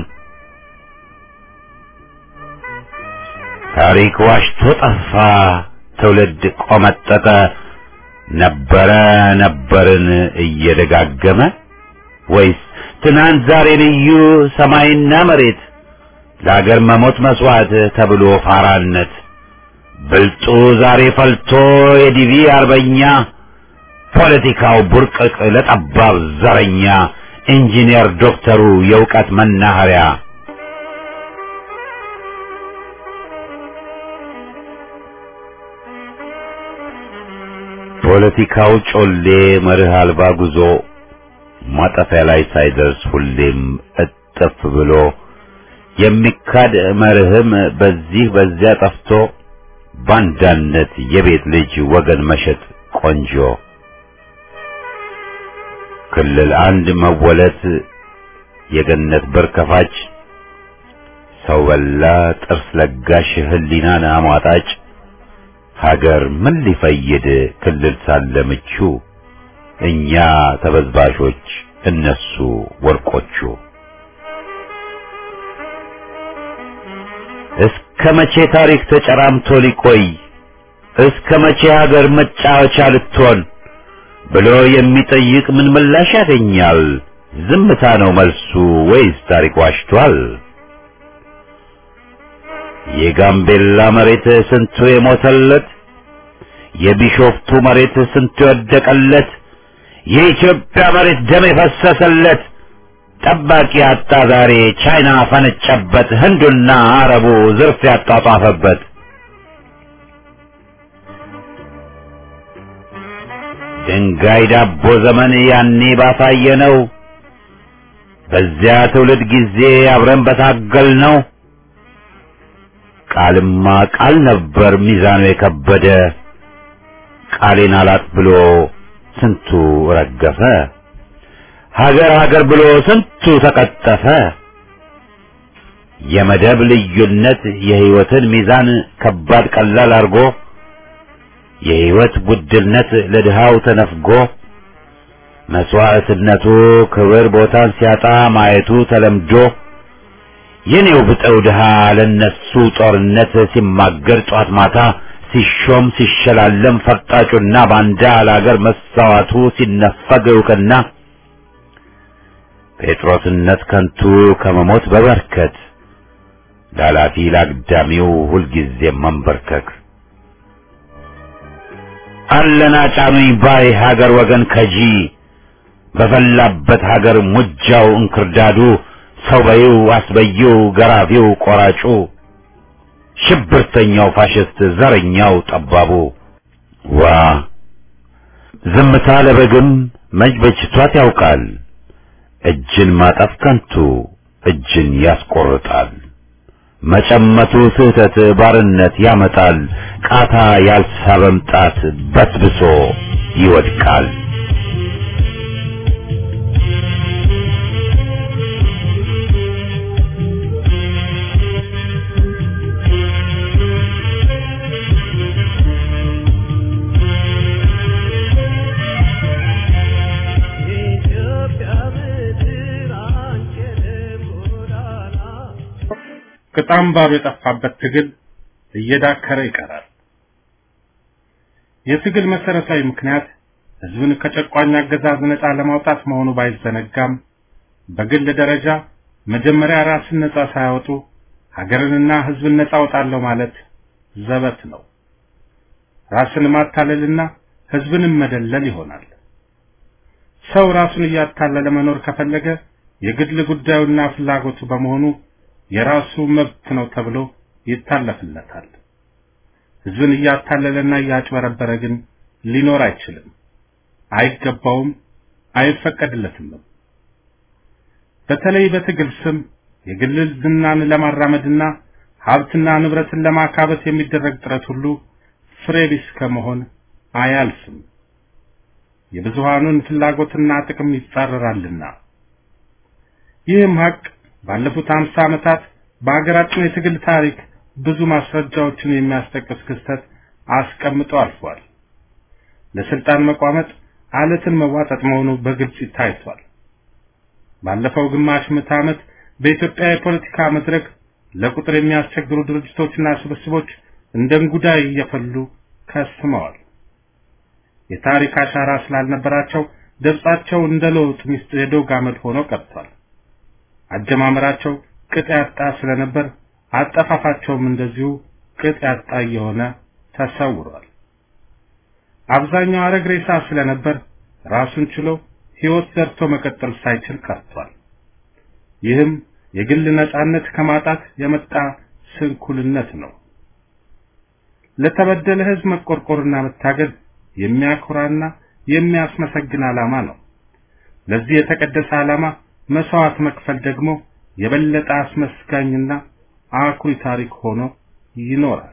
ታሪክ ዋሽቶ ጠፋ ትውልድ ቆመጠጠ ነበረ ነበርን እየደጋገመ ወይስ ትናንት ዛሬ ልዩ ሰማይና መሬት ለአገር መሞት መስዋዕት ተብሎ ፋራነት ብልጡ ዛሬ ፈልቶ የዲቪ አርበኛ ፖለቲካው ቡርቅቅ ለጠባብ ዘረኛ ኢንጂነር ዶክተሩ የእውቀት መናኸሪያ ፖለቲካው ጮሌ መርህ አልባ ጉዞ ማጠፊያ ላይ ሳይደርስ ሁሌም እጥፍ ብሎ የሚካድ መርህም በዚህ በዚያ ጠፍቶ ባንዳነት የቤት ልጅ ወገን መሸጥ ቆንጆ ክልል አንድ መወለት የገነት በር ከፋች ሰው በላ ጥርስ ለጋሽ ህሊናን አሟጣጭ ሀገር ምን ሊፈይድ ክልል ሳለ ምቹ እኛ ተበዝባዦች እነሱ ወርቆቹ እስከ መቼ ታሪክ ተጨራምቶ ሊቆይ እስከ መቼ ሀገር መጫወቻ ልትሆን ብሎ የሚጠይቅ ምን ምላሽ ያገኛል? ዝምታ ነው መልሱ ወይስ ታሪክ ዋሽቷል? የጋምቤላ መሬት ስንቱ የሞተለት የቢሾፍቱ መሬት ስንቱ የወደቀለት የኢትዮጵያ መሬት ደም የፈሰሰለት ጠባቂ አጣ ዛሬ ቻይና ፈነጨበት ህንዱና አረቡ ዝርፍ ያጧጧፈበት ድንጋይ ዳቦ ዘመን ያኔ ባሳየ ነው በዚያ ትውልድ ጊዜ አብረን በታገል ነው ቃልማ ቃል ነበር ሚዛኑ የከበደ ቃሌን አላጥ ብሎ ስንቱ ረገፈ ሀገር ሀገር ብሎ ስንቱ ተቀጠፈ የመደብ ልዩነት የህይወትን ሚዛን ከባድ ቀላል አርጎ የህይወት ውድነት ለድሃው ተነፍጎ መስዋዕትነቱ ክብር ቦታን ሲያጣ ማየቱ ተለምዶ የኔው ብጠው ድሃ ለነሱ ጦርነት ሲማገር ጧት ማታ ሲሾም ሲሸላለም ፈርጣጩና ባንዳ ለአገር መሳዋቱ ሲነፈግ እውቅና ጴጥሮስነት ከንቱ ከመሞት በበርከት ላላፊ ላግዳሚው ሁልጊዜ መንበርከክ አለና ጫኑኝ ባይ ሀገር ወገን ከጂ በፈላበት ሀገር ሙጃው እንክርዳዱ ሰው በይው አስበይው ገራፊው ቆራጩ ሽብርተኛው ፋሽስት ዘረኛው ጠባቡ ዋ ዝምታ ለበግም መች በጅቷት ያውቃል እጅን ማጠፍ ከንቱ እጅን ያስቆርጣል መጨመቱ ስህተት ባርነት ያመጣል ቃታ ያልሳበም ጣት በስብሶ ይወድቃል ቅጣም ባሩ የጠፋበት ትግል እየዳከረ ይቀራል። የትግል መሰረታዊ ምክንያት ህዝብን ከጨቋኝ አገዛዝ ነፃ ለማውጣት መሆኑ ባይዘነጋም በግል ደረጃ መጀመሪያ ራስን ነፃ ሳያወጡ ሀገርንና ህዝብን ነፃ አወጣለሁ ማለት ዘበት ነው። ራስን ማታለልና ህዝብንም መደለል ይሆናል። ሰው ራሱን እያታለለ መኖር ከፈለገ የግል ጉዳዩና ፍላጎቱ በመሆኑ የራሱ መብት ነው ተብሎ ይታለፍለታል። ህዝብን እያታለለና እያጭበረበረ ግን ሊኖር አይችልም፣ አይገባውም፣ አይፈቀድለትም። በተለይ በትግል ስም የግል ዝናን ለማራመድና ሀብትና ንብረትን ለማካበት የሚደረግ ጥረት ሁሉ ፍሬ ቢስ ከመሆን አያልፍም። የብዙሃኑን ፍላጎትና ጥቅም ይጻረራልና። ይህም ሀቅ ባለፉት አምሳ ዓመታት በሀገራችን የትግል ታሪክ ብዙ ማስረጃዎችን የሚያስጠቅስ ክስተት አስቀምጦ አልፏል። ለስልጣን መቋመጥ አለትን መዋጠጥ መሆኑ በግልጽ ታይቷል። ባለፈው ግማሽ ምዕተ ዓመት በኢትዮጵያ የፖለቲካ መድረክ ለቁጥር የሚያስቸግሩ ድርጅቶችና ስብስቦች እንደ እንጉዳይ እየፈሉ ከስመዋል። የታሪክ አሻራ ስላልነበራቸው ገጻቸው እንደ ለውጥ ሚስት የዶግ አመድ ሆኖ ቀርቷል። አጀማመራቸው ቅጥ ያጣ ስለነበር አጠፋፋቸውም እንደዚሁ ቅጥ ያጣ እየሆነ ተሰውሯል። አብዛኛው አረግ ሬሳ ስለነበር ራሱን ችሎ ሕይወት ዘርቶ መቀጠል ሳይችል ቀርቷል። ይህም የግል ነጻነት ከማጣት የመጣ ስንኩልነት ነው። ለተበደለ ሕዝብ መቆርቆርና መታገል የሚያኮራና የሚያስመሰግን ዓላማ ነው። ለዚህ የተቀደሰ ዓላማ መስዋዕት መክፈል ደግሞ የበለጠ አስመስጋኝና አኩሪ ታሪክ ሆኖ ይኖራል።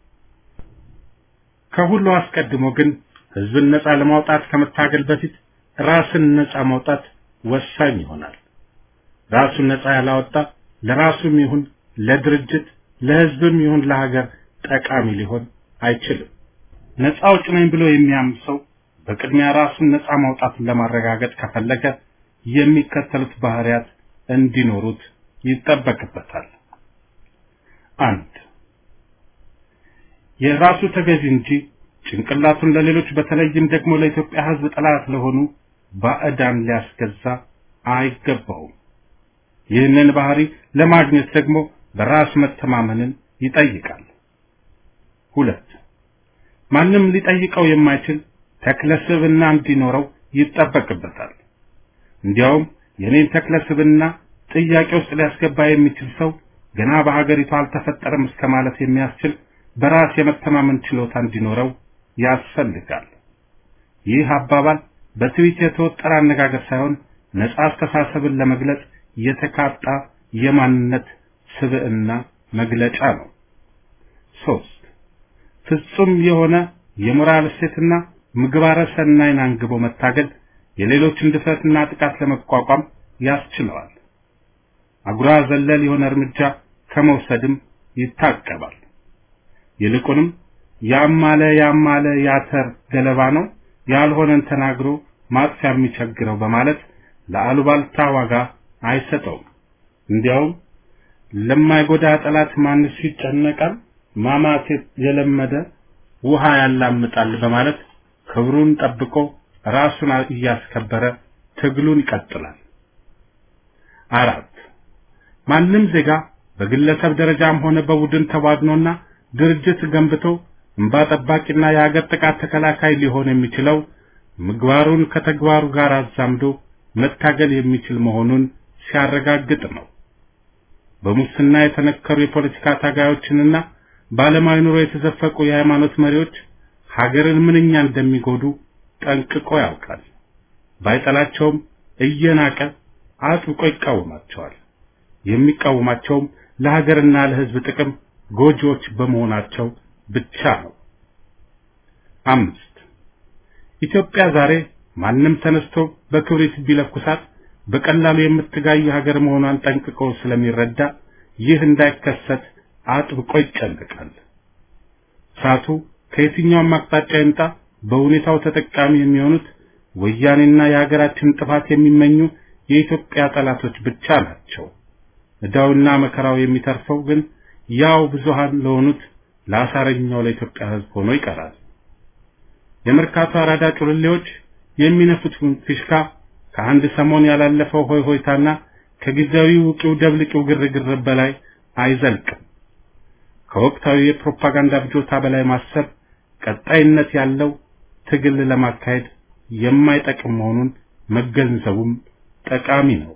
ከሁሉ አስቀድሞ ግን ህዝብን ነፃ ለማውጣት ከመታገል በፊት ራስን ነፃ ማውጣት ወሳኝ ይሆናል። ራሱን ነፃ ያላወጣ ለራሱም ይሁን ለድርጅት ለህዝብም ይሁን ለሀገር ጠቃሚ ሊሆን አይችልም። ነፃ አውጭ ነኝ ብሎ የሚያምን ሰው በቅድሚያ ራሱን ነፃ ማውጣትን ለማረጋገጥ ከፈለገ የሚከተሉት ባህሪያት እንዲኖሩት ይጠበቅበታል። አንድ የራሱ ተገዥ እንጂ ጭንቅላቱን ለሌሎች በተለይም ደግሞ ለኢትዮጵያ ህዝብ ጠላት ለሆኑ ባዕዳን ሊያስገዛ አይገባውም። ይህንን ባህሪ ለማግኘት ደግሞ በራስ መተማመንን ይጠይቃል። ሁለት ማንም ሊጠይቀው የማይችል ተክለስብና እንዲኖረው ይጠበቅበታል። እንዲያውም የኔን ተክለስብና ጥያቄ ውስጥ ሊያስገባ የሚችል ሰው ገና በሀገሪቱ አልተፈጠረም እስከ ማለት የሚያስችል በራስ የመተማመን ችሎታ እንዲኖረው ያስፈልጋል። ይህ አባባል በትዊት የተወጠረ አነጋገር ሳይሆን ነጻ አስተሳሰብን ለመግለጽ የተካጣ የማንነት ስብዕና መግለጫ ነው። ሶስት ፍጹም የሆነ የሞራል እሴትና ምግባረ ሰናይን አንግቦ መታገል የሌሎችን ድፍረትና ጥቃት ለመቋቋም ያስችለዋል። አጉራ ዘለል የሆነ እርምጃ ከመውሰድም ይታቀባል። ይልቁንም ያማለ ያማለ ያተር ገለባ ነው ያልሆነን ተናግሮ ማጥፊያ የሚቸግረው በማለት ለአሉባልታ ዋጋ አይሰጠውም። እንዲያውም ለማይጎዳ ጠላት ማንስ ይጨነቃል፣ ማማት የለመደ ውሃ ያላምጣል በማለት ክብሩን ጠብቆ ራሱን እያስከበረ ትግሉን ይቀጥላል። አራት ማንም ዜጋ በግለሰብ ደረጃም ሆነ በቡድን ተዋግኖና ድርጅት ገንብቶ እንባ ጠባቂና የሀገር ጥቃት ተከላካይ ሊሆን የሚችለው ምግባሩን ከተግባሩ ጋር አዛምዶ መታገል የሚችል መሆኑን ሲያረጋግጥ ነው። በሙስና የተነከሩ የፖለቲካ ታጋዮችንና በዓለማዊ ኑሮ የተዘፈቁ የሃይማኖት መሪዎች ሀገርን ምንኛ እንደሚጎዱ ጠንቅቆ ያውቃል። ባይጠላቸውም እየናቀ አጥብቆ ይቃወማቸዋል። የሚቃወማቸውም ለሀገርና ለሕዝብ ጥቅም ጎጂዎች በመሆናቸው ብቻ ነው። አምስት ኢትዮጵያ ዛሬ ማንም ተነስቶ በክብሪት ቢለኩሳት በቀላሉ የምትጋይ ሀገር መሆኗን ጠንቅቆ ስለሚረዳ ይህ እንዳይከሰት አጥብቆ ይጨነቃል። እሳቱ ከየትኛውም አቅጣጫ ይምጣ በሁኔታው ተጠቃሚ የሚሆኑት ወያኔና የሀገራችን ጥፋት የሚመኙ የኢትዮጵያ ጠላቶች ብቻ ናቸው። ዕዳውና መከራው የሚተርፈው ግን ያው ብዙሃን ለሆኑት ለአሳረኛው ለኢትዮጵያ ሕዝብ ሆኖ ይቀራል። የመርካቶ አራዳ ጩልሌዎች የሚነፉት ፊሽካ ከአንድ ሰሞን ያላለፈው ሆይ ሆይታና ከጊዜያዊ ውቂው ደብልቂው ግርግር በላይ አይዘልቅም። ከወቅታዊ የፕሮፓጋንዳ ብጆታ በላይ ማሰብ ቀጣይነት ያለው ትግል ለማካሄድ የማይጠቅም መሆኑን መገንዘቡም ጠቃሚ ነው።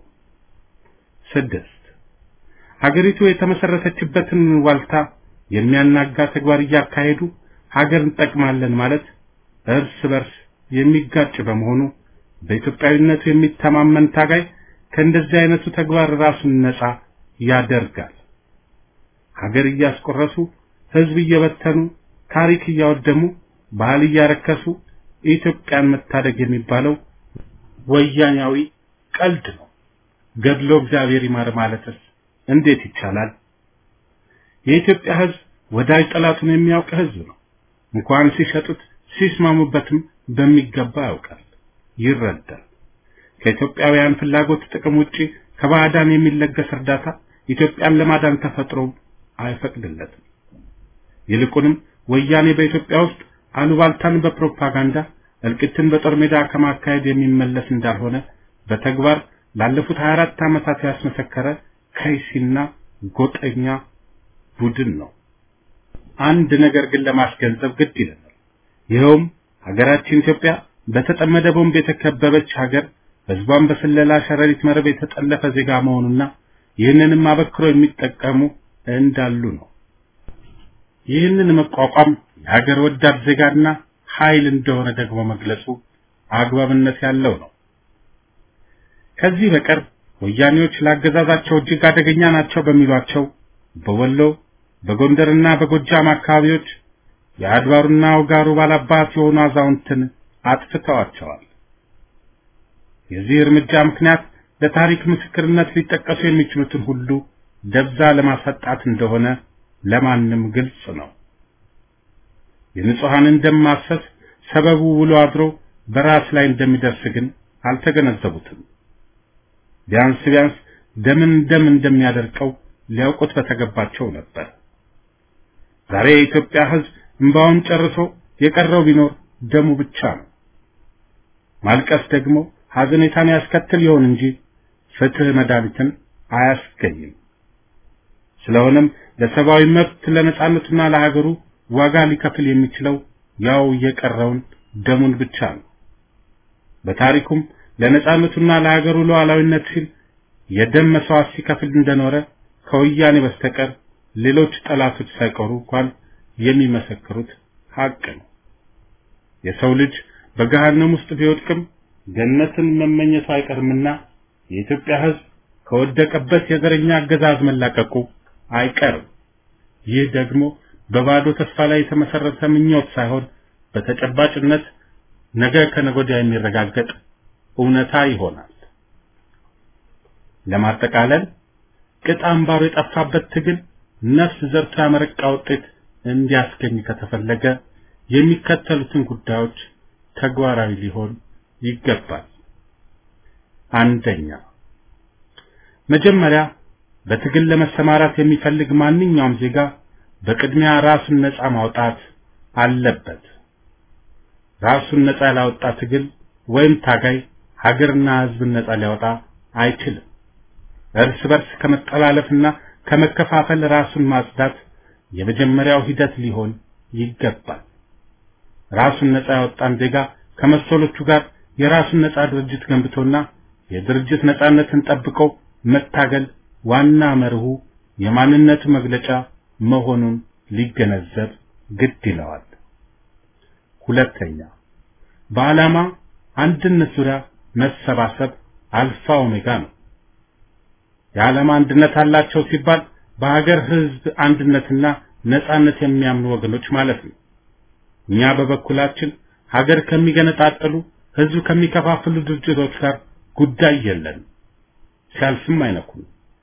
ስድስት ሀገሪቱ የተመሰረተችበትን ዋልታ የሚያናጋ ተግባር እያካሄዱ ሀገር እንጠቅማለን ማለት እርስ በርስ የሚጋጭ በመሆኑ በኢትዮጵያዊነቱ የሚተማመን ታጋይ ከእንደዚህ አይነቱ ተግባር ራሱን ነጻ ያደርጋል። ሀገር እያስቆረሱ፣ ህዝብ እየበተኑ፣ ታሪክ እያወደሙ፣ ባህል እያረከሱ ኢትዮጵያን መታደግ የሚባለው ወያኛዊ ቀልድ ነው። ገድሎ እግዚአብሔር ይማር ማለትስ እንዴት ይቻላል? የኢትዮጵያ ህዝብ ወዳጅ ጠላቱን የሚያውቅ ህዝብ ነው። እንኳን ሲሸጡት ሲስማሙበትም በሚገባ ያውቃል፣ ይረዳል። ከኢትዮጵያውያን ፍላጎት ጥቅም ውጪ ከባዕዳን የሚለገስ እርዳታ ኢትዮጵያን ለማዳን ተፈጥሮ አይፈቅድለትም። ይልቁንም ወያኔ በኢትዮጵያ ውስጥ አሉባልታን በፕሮፓጋንዳ እልቂትን በጦር ሜዳ ከማካሄድ የሚመለስ እንዳልሆነ በተግባር ላለፉት 24 ዓመታት ያስመሰከረ ከይሲና ጎጠኛ ቡድን ነው። አንድ ነገር ግን ለማስገንዘብ ግድ ይለናል። ይኸውም ሀገራችን ኢትዮጵያ በተጠመደ ቦምብ የተከበበች ሀገር፣ ህዝቧን በስለላ ሸረሪት መረብ የተጠለፈ ዜጋ መሆኑና ይህንንም አበክሮ የሚጠቀሙ እንዳሉ ነው። ይህንን መቋቋም የሀገር ወዳድ ዜጋና ኃይል እንደሆነ ደግሞ መግለጹ አግባብነት ያለው ነው። ከዚህ በቀር ወያኔዎች ላገዛዛቸው እጅግ አደገኛ ናቸው በሚሏቸው በወሎ በጎንደርና በጎጃም አካባቢዎች የአድባሩና ውጋሩ ባላባት የሆኑ አዛውንትን አጥፍተዋቸዋል። የዚህ እርምጃ ምክንያት ለታሪክ ምስክርነት ሊጠቀሱ የሚችሉትን ሁሉ ደብዛ ለማሰጣት እንደሆነ ለማንም ግልጽ ነው። የንጹሐንን ደም ማፍሰስ ሰበቡ ውሎ አድሮ በራስ ላይ እንደሚደርስ ግን አልተገነዘቡትም። ቢያንስ ቢያንስ ደምን ደም እንደሚያደርቀው ሊያውቁት በተገባቸው ነበር። ዛሬ የኢትዮጵያ ሕዝብ እንባውን ጨርሶ የቀረው ቢኖር ደሙ ብቻ ነው። ማልቀስ ደግሞ ሐዘኔታን ያስከትል ይሆን እንጂ ፍትህ መድኃኒትን አያስገኝም። ስለሆነም ለሰብአዊ መብት ለነጻነቱና ለሀገሩ ዋጋ ሊከፍል የሚችለው ያው የቀረውን ደሙን ብቻ ነው። በታሪኩም ለነጻነቱና ለሀገሩ ሉዓላዊነት ሲል የደም መስዋዕት ሲከፍል እንደኖረ ከወያኔ በስተቀር ሌሎች ጠላቶች ሳይቀሩ እንኳን የሚመሰክሩት ሀቅ ነው። የሰው ልጅ በገሃነም ውስጥ ቢወድቅም ገነትን መመኘቱ አይቀርምና የኢትዮጵያ ሕዝብ ከወደቀበት የዘረኛ አገዛዝ መላቀቁ አይቀርም። ይህ ደግሞ በባዶ ተስፋ ላይ የተመሰረተ ምኞት ሳይሆን በተጨባጭነት ነገ ከነገ ወዲያ የሚረጋገጥ እውነታ ይሆናል። ለማጠቃለል ቅጥ አምባሩ የጠፋበት ትግል ነፍስ ዘርቶ ያመረቃ ውጤት እንዲያስገኝ ከተፈለገ የሚከተሉትን ጉዳዮች ተግባራዊ ሊሆን ይገባል። አንደኛ፣ መጀመሪያ በትግል ለመሰማራት የሚፈልግ ማንኛውም ዜጋ በቅድሚያ ራሱን ነፃ ማውጣት አለበት። ራሱን ነፃ ያላወጣ ትግል ወይም ታጋይ ሀገርና ሕዝብን ነፃ ሊያወጣ አይችልም። እርስ በርስ ከመጠላለፍና ከመከፋፈል ራሱን ማጽዳት የመጀመሪያው ሂደት ሊሆን ይገባል። ራሱን ነፃ ያወጣን ዜጋ ከመሰሎቹ ጋር የራሱን ነፃ ድርጅት ገንብቶና የድርጅት ነፃነትን ጠብቆ መታገል ዋና መርሁ የማንነቱ መግለጫ መሆኑን ሊገነዘብ ግድ ይለዋል። ሁለተኛ በዓላማ አንድነት ዙሪያ መሰባሰብ አልፋ ኦሜጋ ነው። የዓላማ አንድነት አላቸው ሲባል በሀገር ህዝብ አንድነትና ነጻነት የሚያምኑ ወገኖች ማለት ነው። እኛ በበኩላችን ሀገር ከሚገነጣጥሉ ህዝብ ከሚከፋፍሉ ድርጅቶች ጋር ጉዳይ የለን፣ ሲያልፍም አይነኩም።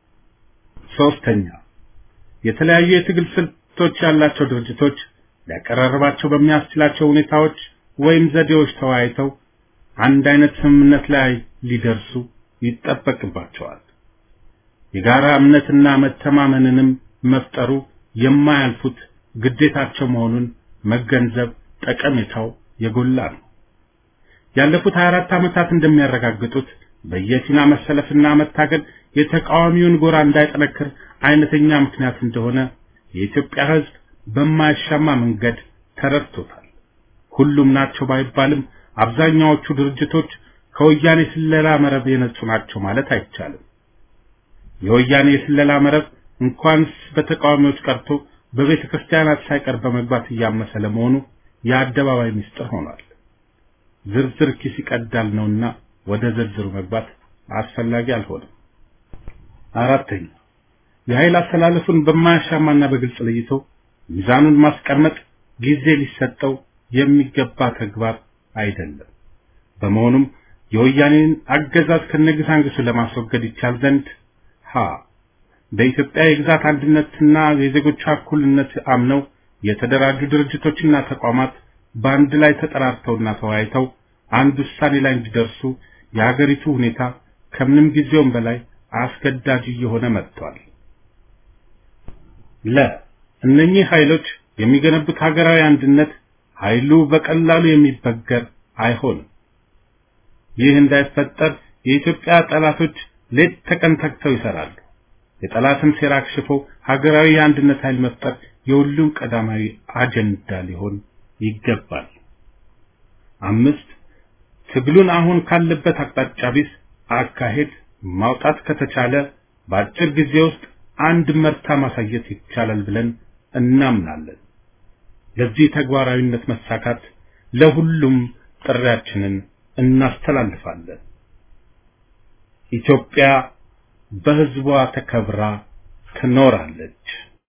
ሶስተኛ የተለያዩ የትግል ስልቶች ያላቸው ድርጅቶች ሊያቀራርባቸው በሚያስችላቸው ሁኔታዎች ወይም ዘዴዎች ተወያይተው አንድ አይነት ስምምነት ላይ ሊደርሱ ይጠበቅባቸዋል። የጋራ እምነትና መተማመንንም መፍጠሩ የማያልፉት ግዴታቸው መሆኑን መገንዘብ ጠቀሜታው የጎላ ነው። ያለፉት 24 ዓመታት እንደሚያረጋግጡት በየፊና መሰለፍና መታገል የተቃዋሚውን ጎራ እንዳይጠነክር አይነተኛ ምክንያት እንደሆነ የኢትዮጵያ ሕዝብ በማያሻማ መንገድ ተረድቶታል። ሁሉም ናቸው ባይባልም አብዛኛዎቹ ድርጅቶች ከወያኔ ስለላ መረብ የነጹ ናቸው ማለት አይቻልም። የወያኔ የስለላ መረብ እንኳንስ በተቃዋሚዎች ቀርቶ በቤተ ክርስቲያናት ሳይቀር በመግባት እያመሰ ለመሆኑ የአደባባይ ምስጢር ሆኗል። ዝርዝር ኪስ ይቀዳል ነውና ወደ ዝርዝሩ መግባት አስፈላጊ አልሆነም። አራተኛ የኃይል አስተላለፉን በማያሻማና በግልጽ ለይቶ ሚዛኑን ማስቀመጥ ጊዜ ሊሰጠው የሚገባ ተግባር አይደለም። በመሆኑም የወያኔን አገዛዝ ከነግሳንግሱ ለማስወገድ ይቻል ዘንድ ሀ በኢትዮጵያ የግዛት አንድነትና የዜጎቿ እኩልነት አምነው የተደራጁ ድርጅቶችና ተቋማት በአንድ ላይ ተጠራርተውና ተወያይተው አንድ ውሳኔ ላይ እንዲደርሱ የሀገሪቱ ሁኔታ ከምንም ጊዜውም በላይ አስገዳጅ እየሆነ መጥቷል። ለ እነኚህ ኃይሎች የሚገነቡት ሀገራዊ አንድነት ኃይሉ በቀላሉ የሚበገር አይሆንም። ይህ እንዳይፈጠር የኢትዮጵያ ጠላቶች ሌት ተቀን ተግተው ይሰራሉ። የጠላትን ሴራ አክሽፎ ሀገራዊ የአንድነት ኃይል መፍጠር የሁሉም ቀዳማዊ አጀንዳ ሊሆን ይገባል። አምስት ትግሉን አሁን ካለበት አቅጣጫ ቢስ አካሄድ ማውጣት ከተቻለ በአጭር ጊዜ ውስጥ አንድ መርታ ማሳየት ይቻላል ብለን እናምናለን። ለዚህ ተግባራዊነት መሳካት ለሁሉም ጥሪያችንን እናስተላልፋለን። ኢትዮጵያ በሕዝቧ ተከብራ ትኖራለች።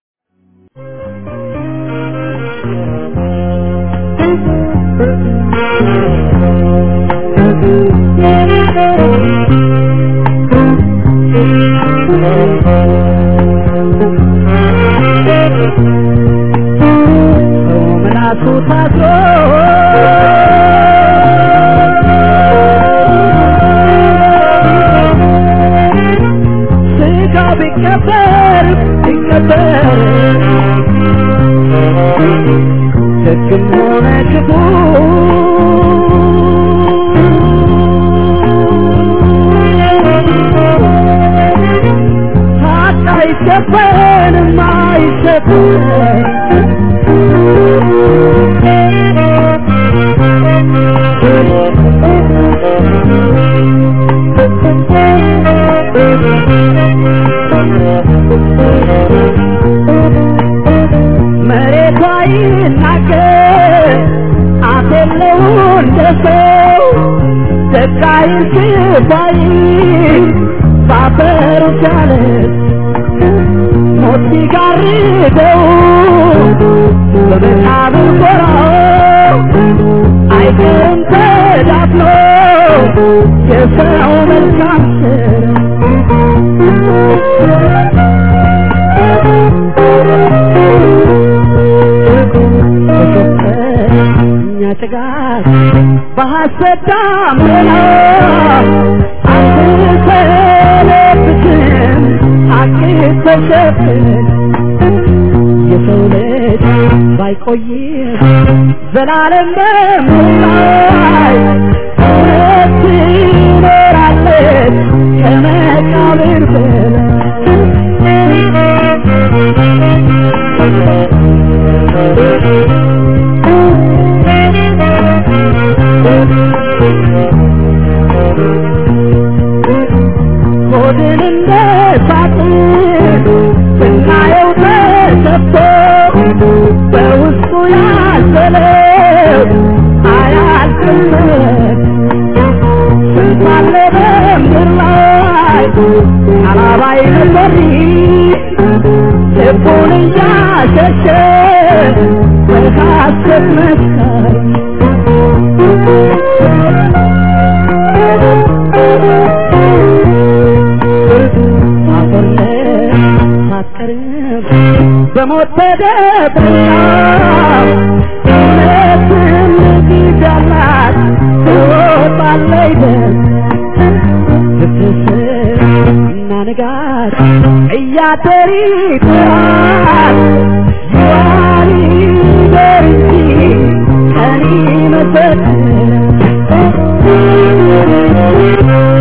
ምላሱ ታስሮ ስጋ ቢቀበር ቢቀበር ደግም ሆነ ክፉ ታጣ አይሸፈንም አይሸፈንም መሬቷ ይናገር አፍ የለው እንደ ሰው ደቃይ ሽባይ ባፈሩ ቻለ ሞት ሲጋርደው በመቃብር ጎራው አይቀርም ተዳፍኖ የሰው መልካም እኛ ጭጋግ በሐሰት ዳመና አትሰለብትም ሐቅ ተሸፍን የሰው ልጅ ባይቆይም ዘላለም በምላይ እውነት ትኖራለች ከመቃብር ሆድን እንደ ሳጥን ስናየው ተሰፍቶ በውስጡ ያዘለው አያልቅለት ስንት አለ በምድር ላይ አላባይ ነበር ልቡን እያሸሸ በሐሰት መስካሪ በሞት ተደብቃ እውነትን ይዛላት ትወጣለች ፍትስር እና ንጋት እያደር ይጥራል ይዋል ይደር እንጂ ቀን ይመሰክራል